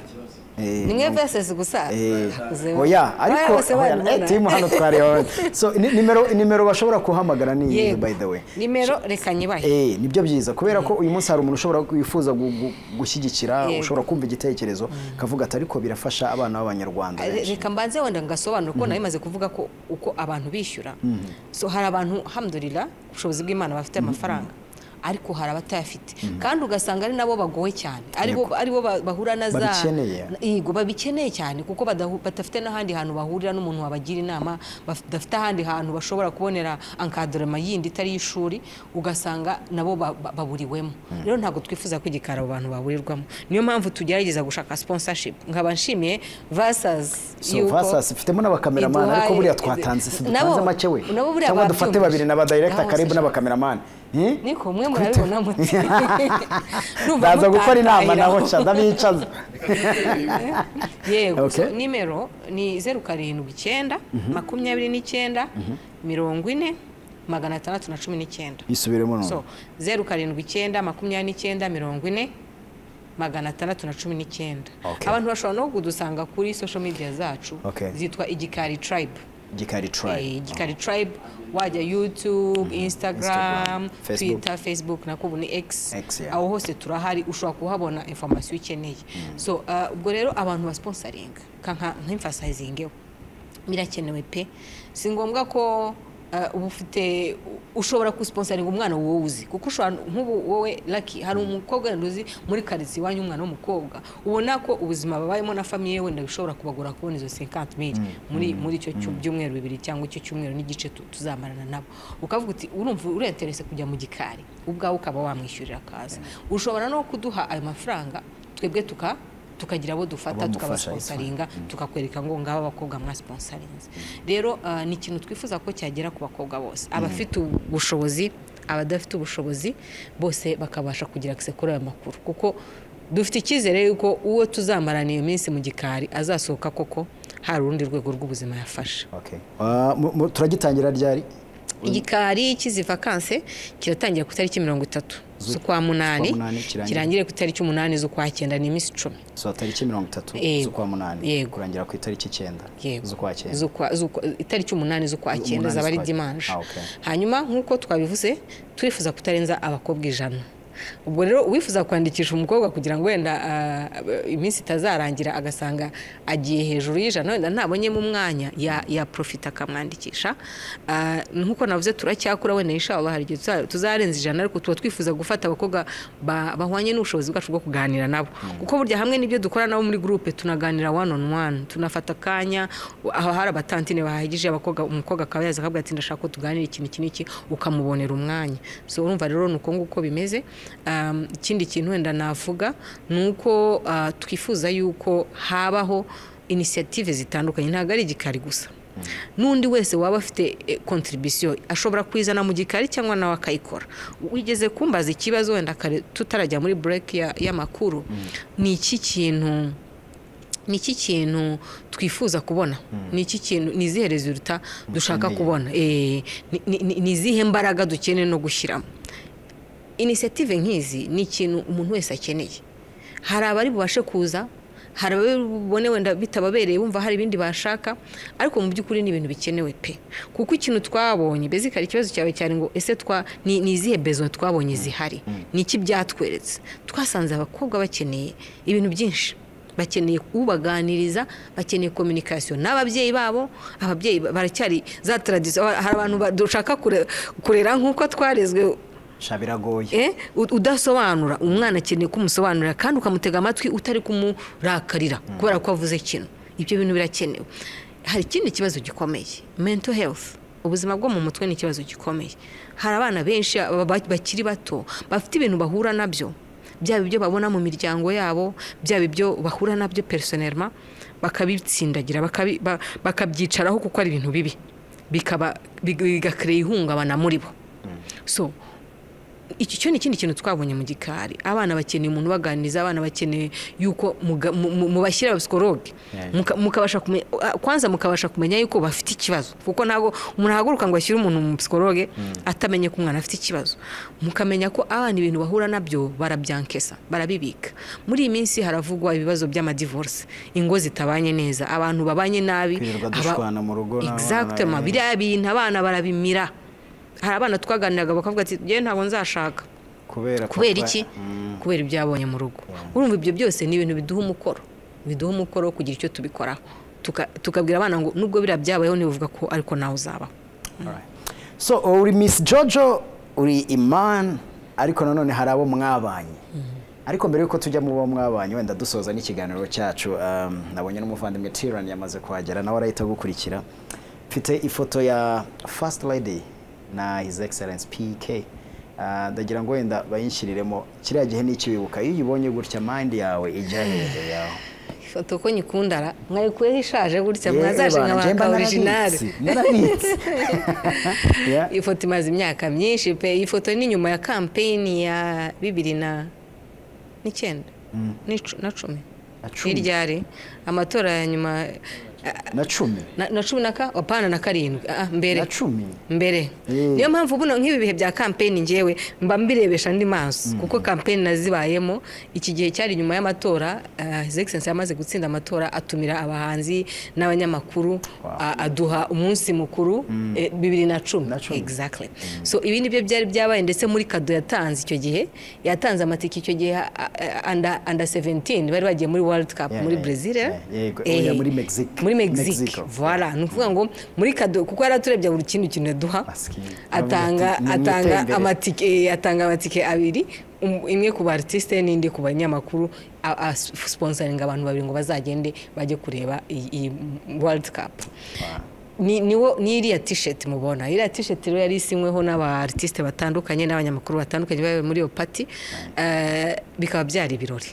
Eh, ni mwe mirongo- vesesi gusa Eh, Hakuze- oya ariko Bariya bose oya, eh, barabibona. timu hano twareba so ni- nimero nimero bashobora kuhamagara ni iyi Yego. by the way nimero reka nyibahe Eh, nibyo byiza kubera ko uyu munsi hari umuntu ushobora wifuza gu- gu- gushyigikira Yego. ushobora kumva igitekerezo kavuga ati ariko birafasha abana b'abanyarwanda Re- benshi reka mbanze wenda ngasobanura ko nabimaze kuvuga ko uko abantu bishyura so hari abantu hamdurira ubushobozi bw'imana bafite amafaranga ariko hari abatayafite kandi ugasanga ari nabo bagowe cyane aribo aribo ba- bahura na za Babikeneye. yego babikeneye cyane kuko badahu- badafite n'ahandi hantu bahurira n'umuntu wabagira inama badafite ahandi hantu bashobora kubonera ankadorama yindi itari iy'ishuri ugasanga nabo ba- ba- baburiwemo rero ntabwo twifuza ko igikari abo bantu baburirwamo niyo mpamvu tugerageza gushaka sponsorship nkaba nshimiye vasas so vasasi mfitemo n'abakameramani ariko iduhaye- buriya twatanze si dutanze nabo- make we nabo buriya cyangwa dufate babyumvise. babiri n'abadayirekita Nabo karibu bose- n'abakameramani Eh? niko mwe murabibona muti Ndumva ndaza gukora inama mutantahira. naho nca ndabicaza yego Okay. so, nimero ni zeru karindwi icyenda makumyabiri n'icyenda mirongo ine magana atandatu na cumi n'icyenda bisubiremo so none zeru karindwi icyenda makumyabiri n'icyenda mirongo ine magana atandatu na cumi n'icyenda Okay. abantu bashobora no kudusanga kuri social media zacu Okay. zitwa igikari tribe gikari Eh, try igikari tribe wajya youtube instagram Facebook. twitter facebook nakubu ni x X, yeah. aho hose turahari ushobora kuhabona informasiyo ukeneye so uh, ubwo rero abantu basponsaringa nk'imfasayizingeho birakenewe pe si ngombwa ko uh, uba ufite ushobora gusponsaringa umwana wowe uzi kuko ushobora nk'ubu wowe laki hari umukobwa wenda uzi muri karitsiye iwanyu umwana w'umukobwa ubona ko ubuzima babayemo na famiye ye wenda bishobora kubagora kubona izo 50 mili muri muri icyo cyu- byumweru bibiri cyangwa icyo cyumweru n'igice tu- tuzamarana nabo ukavuga uti urumva urenterese kujya mu gikari ubwawe ukaba wamwishyurira akaza ushobora no kuduha ayo mafaranga twebwe tuka tukagira abo dufata Abamufasha, tukabasponsaringa tukakwereka ngo ngabo abakobwa mwa sponsarinze rero ah, ni ikintu twifuza ko cyagera ku bakobwa bose abafite ubushobozi abadafite ubushobozi bose bakabasha kugira akise kuri ayo makuru kuko dufite icyizere yuko uwo tuzamarana iyo minsi mu gikari azasohoka koko hari urundi rwego rw'ubuzima yafashe Okay. Ah, mu- mu- turagitangira ryari igikari cy'izi vakanse kiratangira ku itariki mirongo itatu z'ukwa munani munani, kirangire. kirangire ku itariki umunani z'ukwa cyenda ni iminsi icumi so tariki mirongo itatu Yego. z'ukwa munani Yego. kurangira ku itariki icyenda Yego. z'ukwa cyenda Z'ukwa- z'ukwa- itariki umunani z'ukwa cyenda Umunani zaba ari z'ukwa- dimanje Ah, okay. hanyuma nk'uko twabivuze turifuza kutarenza abakobwa ijana ubwo rero uwifuza kwandikisha umukobwa kugira ngo wenda ah, iminsi itazarangira agasanga agiye hejuru y'ijana wenda ntabonyemo umwanya ya- yaprofita akamwandikisha Ah, nk'uko navuze turacyakura wenda inshallah hari igihe tuza- tuzarenza ijana ariko tuba twifuza gufata abakobwa ba- bahwanye n'ubushobozi bwacu bwo kuganira nabo kuko burya hamwe n'ibyo dukora nabo muri gurupe tunaganira one on one tunafata akanya aho hari abatantine bahagije abakobwa umukobwa akaba yaza akavuga ati ndashaka ko tuganira ikintu iki n'iki ukamubonera umwanya so urumva rero ni uko nguko bimeze Um, ikindi kintu wenda navuga ni uko ah, twifuza yuko habaho inisiyative zitandukanye ntabwo ari igikari gusa n'undi wese waba afite kontribisiyo ashobora kuyizana mu gikari cyangwa nawe akayikora wigeze kumbaza ikibazo wenda kare tutarajya muri bureke ya- y'amakuru ni iki kintu ni iki kintu twifuza kubona ni iki kintu ni izihe resulta dushaka Dukeneye. kubona Eh, ni- ni ni- ni izihe mbaraga dukeneye no gushyiramo inisiyative nk'izi ni ikintu umuntu wese akeneye hari abari bubashe kuza hari abari bubone wenda bitababereye bumva hari ibindi bashaka ariko mu by'ukuri ni ibintu bikenewe pe kuko ikintu twabonye bezikari ikibazo cyawe cyane ngo ese twa ni ni izihe bezo twabonye zihari ni iki byatweretse twasanze abakobwa bakeneye ibintu byinshi bakeneye ubaganiriza bakeneye kominikasiyo n'ababyeyi babo ababyeyi baracyari za taradisiyo hari abantu ba- dushaka kure- kurera nk'uko twarezwe sha biragoye Eh, u- udasobanura umwana akeneye ko umusobanurira kandi ukamutega amatwi utari kumurakarira kubera ko avuze ikintu ibyo bintu birakenewe hari ikindi kibazo gikomeye mental health ubuzima bwo mu mutwe ni ikibazo gikomeye hari abana benshi ba- ba- bakiri bato bafite ibintu bahura nabyo byaba ibyo babona mu miryango yabo byaba ibyo bahura nabyo personnellement bakabitsindagira bakabi- ba- bakabyicaraho kuko ari ibintu bibi bikaba big- bigakereye ihungabana muri bo so iki cyo ni ikindi kintu twabonye mu gikari abana bakeneye umuntu ubaganiriza abana bakeneye yuko muga- mu- mu- mubashyira abapsikologe Yeah. muka- mukabasha kumenya ah, kwanza mukabasha kumenya yuko bafite ikibazo kuko ntabwo umuntu ahaguruka ngo ashyire umuntu mu psikologe atamenye ko umwana afite ikibazo mukamenya ko abana ibintu bahura nabyo barabyankesa barabibika muri iyi minsi haravugwa ibibazo by'amadivorce ingo zitabanye neza abantu babanye nabi Kwirirwa aba- dushwana mu rugo n'abana Exactement. be- biriya bintu abana barabimira hari abana twaganiraga bakavuga ati njyewe ntabwo nzashaka kubera ko kubera twa- iki Mm. kubera ibyo yabonye mu rugo urumva ibyo byose ni ibintu biduha umukoro biduha umukoro wo kugira icyo tubikoraho Tuka- tukabwira abana ngo nubwo biriya byabayeho ntibivuga ko ariko nawe uzabaho Alright. so uri miss jojo uri iman ariko nanone hari abo mwabanye ariko mbere yuko tujya mu bo mwabanye wenda dusoza n'ikiganiro cyacu um, nabonye n'umuvandimwe tiran yamaze kuhagera nawe arahita gukurikira mfite ifoto ya first lady na his excellence pk Ah, ndagira ngo wenda bayinshiriremo kiriya gihe n'ikibibuka iyo uyibonye gutya mandi yawe ijya hehe yawe ifoto ko nyikundara mwayikuyeho ishaje gutya mwazaje Yeba, njye mba nk'abaka orijinali narabitse, narabitse. Yeah. iyi foto imaze imyaka myinshi pe iyi foto ni nyuma ya kampeyini ya bibiri na n'icyenda n'icu- na cumi Na cumi. hirya hari amatora ya nyuma na cumi na na cumi na ka apana na karindwi ah, ah, mbere na cumi mbere Mm. niyo mpamvu buno nk'ibi bihe bya kampeni ngewe mba mbirebesha andi maso kuko kampeni nazibayemo iki gihe cyari nyuma y'amatora ah, his excellency yamaze gutsinda amatora atumira abahanzi n'abanyamakuru ah, aduha umunsi mukuru eh, bibiri na cumi Na cumi. exactly so ibi nibyo byari byabaye ndetse muri kado yatanze icyo gihe yatanze amatike icyo gihe ah, ah, under under 17 bari bagiye muri world cup Yeah, muri yeah, brazil eh? yeah, yego, Eh, oya, muri Mexique. muri mexique Mexico. voilà ni ukuvuga ngo muri kado kuko yari aturebye buri kintu kintu yaduha Maski. atanga Ni- ni atanga itembere. amatike eh, atanga amatike abiri um- imwe ku baartiste n'indi ku banyamakuru a- a- sponsoringa abantu babiri ngo bazagende bajye kureba iyi iyi world cup ni niwo ni iriya t-shirt mubona iriya t-shirt rero yari isinyweho n'aba artiste batandukanye n'abanyamakuru batandukanye bari muri iyo party eh, bikaba byari ibirori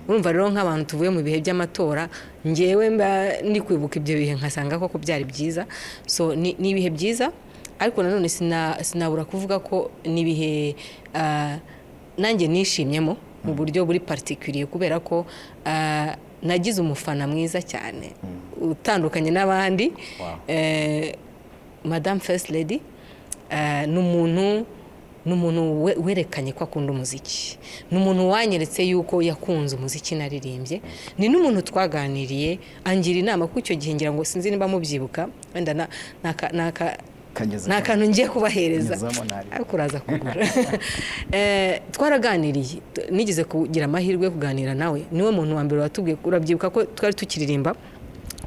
urumva rero nk'abantu tuvuye mu bihe by'amatora ngewe mba ndi kwibuka ibyo bihe nkasanga koko byari byiza so ni ni ibihe byiza ariko nanone sina- sinabura kuvuga ko ni ibihe ah, nanjye nishimyemo mu buryo buri particulier kubera ko ah, nagize umufana mwiza cyane utandukanye n'abandi Eh, madame first lady eh, ni umuntu ni umuntu we- werekanye ko akunda umuziki ni umuntu wanyeretse yuko yakunze umuziki naririmbye ni n'umuntu twaganiriye angira inama kuko icyo gihe ngira ngo sinzi niba mubyibuka wenda na- naka- naka kageze nta kantu ngiye kubahereza Nyuzamo ntari. ariko uraza kugura Eh, twaraganiriye t- nigeze kugira amahirwe yo kuganira nawe niwe muntu wa mbere watubwiye urabyibuka ko twari tukiririmba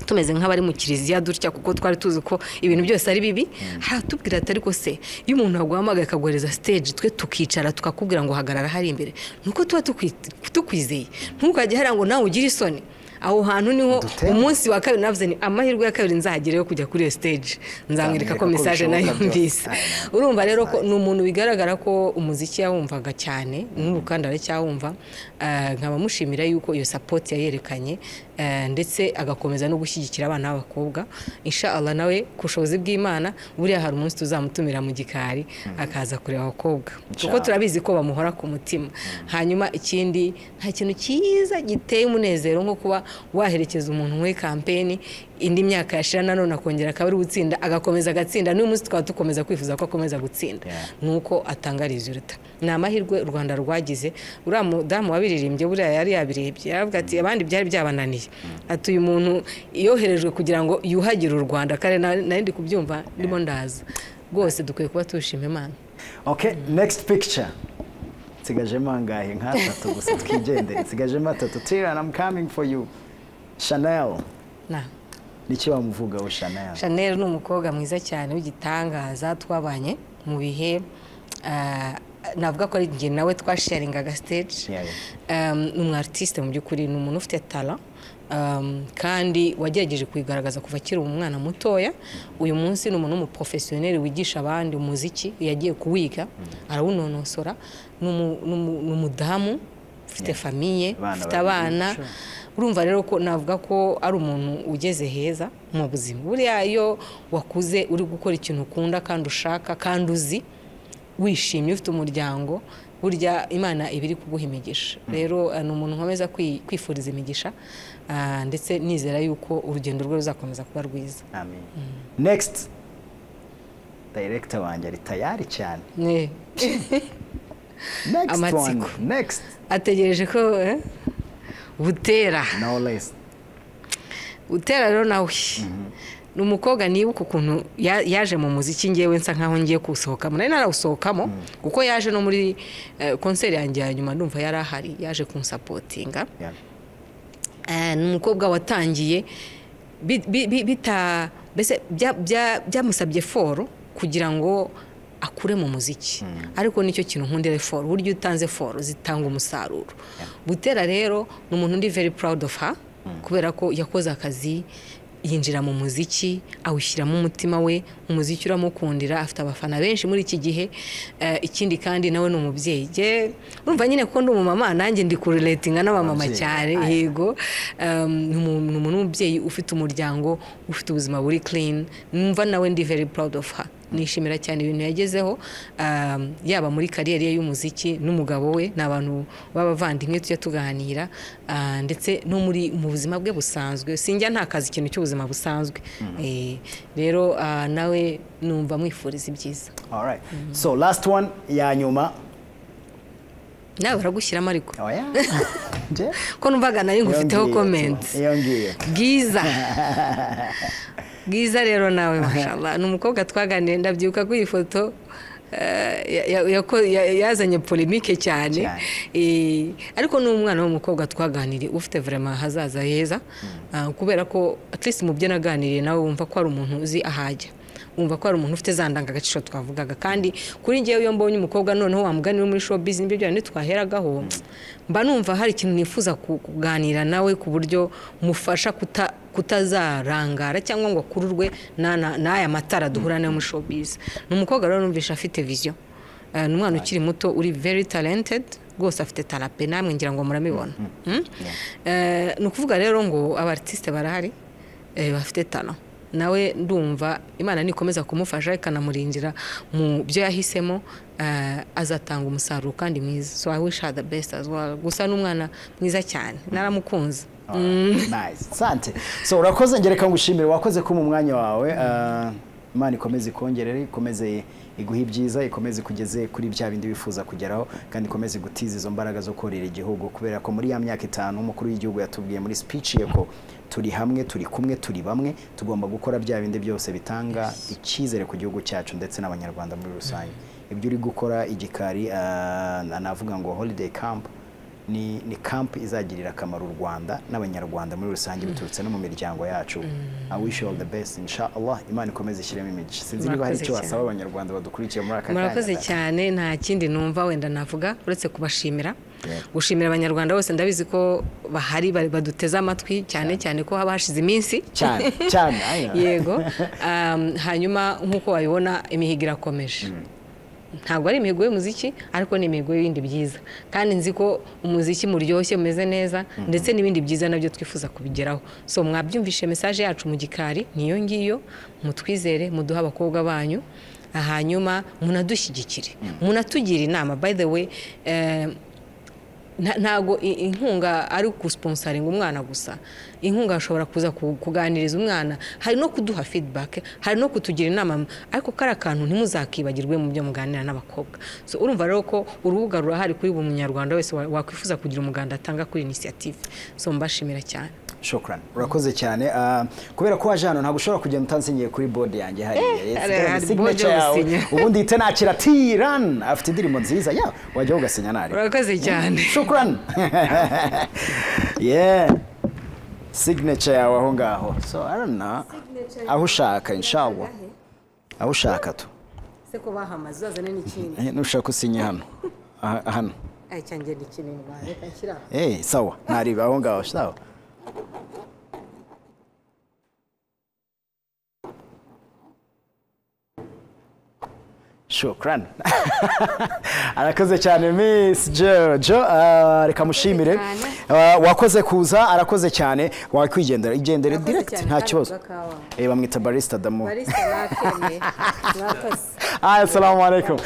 tumeze nk'abari mu kiliziya dutya kuko twari tuzi ko ibintu byose ari bibi haratubwira ati ariko se iyo umuntu aguhamagaye akaguhereza stage twe tukicara tukakubwira ngo hagarara hari imbere nuko tuba tukwi- tukwizeye ntukajye hariya ngo nawe ugire isoni aho hantu niho Dutera. umunsi wa kabiri navuze ni amahirwe ya kabiri nzahagera yo kujya kuri iyo stage nzamwereka ko Nzamwereka ko mesaje nayo bishoboka byose. mbise urumva rero ko ni umuntu bigaragara ko umuziki yawumvaga cyane n'urukanda aracyawumva eh, nkaba mushimira yuko iyo sapoti yayerekanye eh, ndetse agakomeza no gushyigikira abana b'abakobwa insha Allah nawe ku bushobozi bw'imana buriya hari umunsi tuzamutumira mu gikari akaza kureba abakobwa kuko Allah. turabizi ko bamuhora ku mutima hanyuma ikindi nta kintu cyiza giteye umunezero nko kuba waherekeza umuntu muri kampeni indi myaka yashira nanone akongera akaba ari gutsinda agakomeza agatsinda n'uyu munsi twaba dukomeza kwifuza ko akomeza gutsinda Yeah. nuko atangariza uruta ni amahirwe u rwanda rwagize uriya mudamu wabiririmbye buriya yari yabirebye yaravuga ati abandi byari byabananiye ati uyu muntu yoherejwe kugira ngo yuhagire u rwanda kare na- nari ndi kubyumva ndimo ndaza rwose dukwiye kuba tushima imana okay next picture nsigajemo angahe nk'atatu gusa twigendere nsigajemo atatu tira i'm coming for you chanel na niki wamuvugaho chanel Chanel ni umukobwa mwiza cyane w'igitangaza twabanye mu bihe ah, navuga ko ari njye nawe twasharingaga stage Yeah, Um, ni umwartiste mu by'ukuri ni umuntu ufite tala um, kandi wagerageje kuyigaragaza kuva akiri umwana mutoya uyu munsi ni umuntu w'umuprofesiyoneri wigisha abandi umuziki yagiye kuwiga arawunonosora ni umu- ni umu- ni umudamu ufite famiye Abana ufite babiri, abana sure. urumva rero ko navuga ko ari umuntu ugeze heza mu buzima buriya iyo wakuze uri gukora ikintu ukunda kandi ushaka kandi uzi wishimye ufite umuryango burya imana iba iri kuguha imigisha rero eh, ni umuntu nkomeza kwi- kwifuriza imigisha ah, ndetse nizera yuko urugendo rwe ruzakomeza kuba rwiza amen next director wanjye ari tayari cyane Ne. next one Amatsiko. next ategereje ko eh, butera no less utera rero nawe ni umukobwa nibuka ukuntu ya- yaje mu muziki ngewe nsa nkaho ngiye kuwusohokamo nari narawusohokamo kuko yaje no muri eh, konseri yanjye ya nyuma ndumva yari ahari yaje kunsapotinga Yeah. Eh, ni umukobwa watangiye bi- bi- bi- bita mbese bya- bya- byamusabye foro kugira ngo akure mu muziki ariko nicyo kintu nkundira foro burya iyo utanze foro zitanga umusaruro butera rero ni umuntu ndi very proud of her kubera ko yakoze akazi yinjira mu muziki awushyiramo umutima we umuziki uramukundira afite abafana benshi muri iki gihe Eh, ikindi kandi nawe ni umubyeyi Jye- urumva nyine ko ndi umumama nanjye ndi kuruletinga n'abamama Ababyeyi. cyane Aye. yego um, ni umuntu ni umuntu w'umubyeyi ufite umuryango ufite ubuzima buri clean numva nawe ndi very proud of her nishimira cyane ibintu yagezeho um, yaba muri kariyeri ye y'umuziki n'umugabo we ni abantu b'abavandimwe tujya tuganira ah, ndetse no muri mu buzima bwe busanzwe sinjya ntakaza ikintu cy'ubuzima busanzwe Eh, rero ah, nawe numva mwifuriza ibyiza all right so last one ya nyuma nawe baragushyiramo ariko oh yeah Nje? ko numvaga nari ngufiteho Iyo ngiyo. comments iyo ngiyo bwiza bwiza rero nawe mashallah ni umukobwa twaganiye ndabyibuka kuri iyi foto eh, ya- ya- yako- ya- yazanye polemike cyane Cyane. Eh, ariko ni umwana w'umukobwa twaganiriye ufite vraiment hazaza heza Ah, kubera ko at least mu byo naganiriye nawe wumva ko ari umuntu uzi ahajya wumva ko ari umuntu ufite za ndangagaciro twavugaga kandi kuri njyewe iyo mbonye umukobwa noneho wamuganira muri show business ibyo byane twaheragaho mba numva hari ikintu nifuza ku- kuganira nawe ku buryo mufasha kuta kutazarangara cyangwa ngo akururwe na- na- n'aya matara duhura nayo muri showbiz ni umukobwa rero numvisha afite vision Eh, ni umwana ukiri muto uri very talented rwose afite tara pe namwe ngira ngo muramibona Mm? Eh, ni ukuvuga rero ngo abartisite barahari eh, bafite tara nawe ndumva imana nikomeza kumufasha ikanamuringira mu byo yahisemo ah, azatanga umusaruro kandi mwiza so i wish her the best as well gusa n'umwana mwiza cyane naramukunze nice sante so urakoze ngereka ngushimire wakoze ko mu mwanya wawe Ah, imana ikomeze ikongerere ikomeze iguhe ibyiza ikomeze ikugeze kuri bya bindi wifuza kugeraho kandi ikomeze gutiza izo mbaraga zo korera igihugu kubera ko muri ya myaka itanu umukuru w'igihugu yatubwiye muri speech ye ko turi hamwe turi kumwe turi bamwe tugomba gukora bya bindi byose bitanga icyizere ku gihugu cyacu ndetse n'abanyarwanda muri rusange ibyo uri gukora igikari ah, navuga ngo holiday camp ni ni camp izagirira akamaro u Rwanda n'abanyarwanda muri rusange biturutse no mu miryango yacu I wish you all the best inshallah Imana ikomeze ishyiremo imigisha sinzi niba hari Murakoze icyo cyane. wasaba abanyarwanda badukurikiye muri aka murakoze kanya cyane nta kindi numva wenda navuga uretse kubashimira Yeah. gushimira abanyarwanda bose ndabizi ko bahari ba- baduteze amatwi cyane cyane ko haba hashize iminsi cyane cyane aya. yego Um, hanyuma nk'uko wabibona imihigo irakomeje ntabwo ari imihigo y'umuziki ariko ni imihigo y'ibindi byiza kandi nzi ko umuziki muryoshye mumeze neza ndetse n'ibindi byiza nabyo twifuza kubigeraho so mwabyumvishe mesaje yacu mu gikari niyo ngiyo mutwizere muduhe abakobwa banyu hanyuma munadushyigikire munatugire inama by the way eh, nta- ntago i- inkunga ari ugusponsaringa umwana gusa inkunga ashobora kuza ku- kuganiriza umwana hari no kuduha feedback hari no kutugira inama ariko kariya kantu ntimuzakibagirwe mu byo muganira n'abakobwa so urumva rero ko urubuga rurahari kuri buri munyarwanda wese wa- wakwifuza kugira umuganda atanga kuri inisiyative so mbashimira cyane shukran urakoze cyane Ah, kubera ko waje hano ntabwo ushobora kugenda utansinyiye kuri board yanjye hariya hari- Yes, hari signature board yo yawe. gusinya. ubundi ihite nakira tiran afite indirimbo nziza ya wajya ugasinya nari urakoze cyane shukran yeah signature yawe aho ngaho so i don't know aho ushaka inshallah aho ushaka tu se ko bahamaze uzazane n'ikindi Eh, nushaka usinye hano Aha- hano icyanjye ni kinini bareka kiriya eh sawa nariba aho ngaho sawa shukran arakoze cyane miss jojo Ah, reka mushimire cyane. Ah, wakoze kuza arakoze cyane wakwigendera igendere Arakoze direct cyane, nta kandi kibazo avuga kawa. Eh, bamwita barista damu barisa bakemeye mwakoze Ah, assalamu alaikum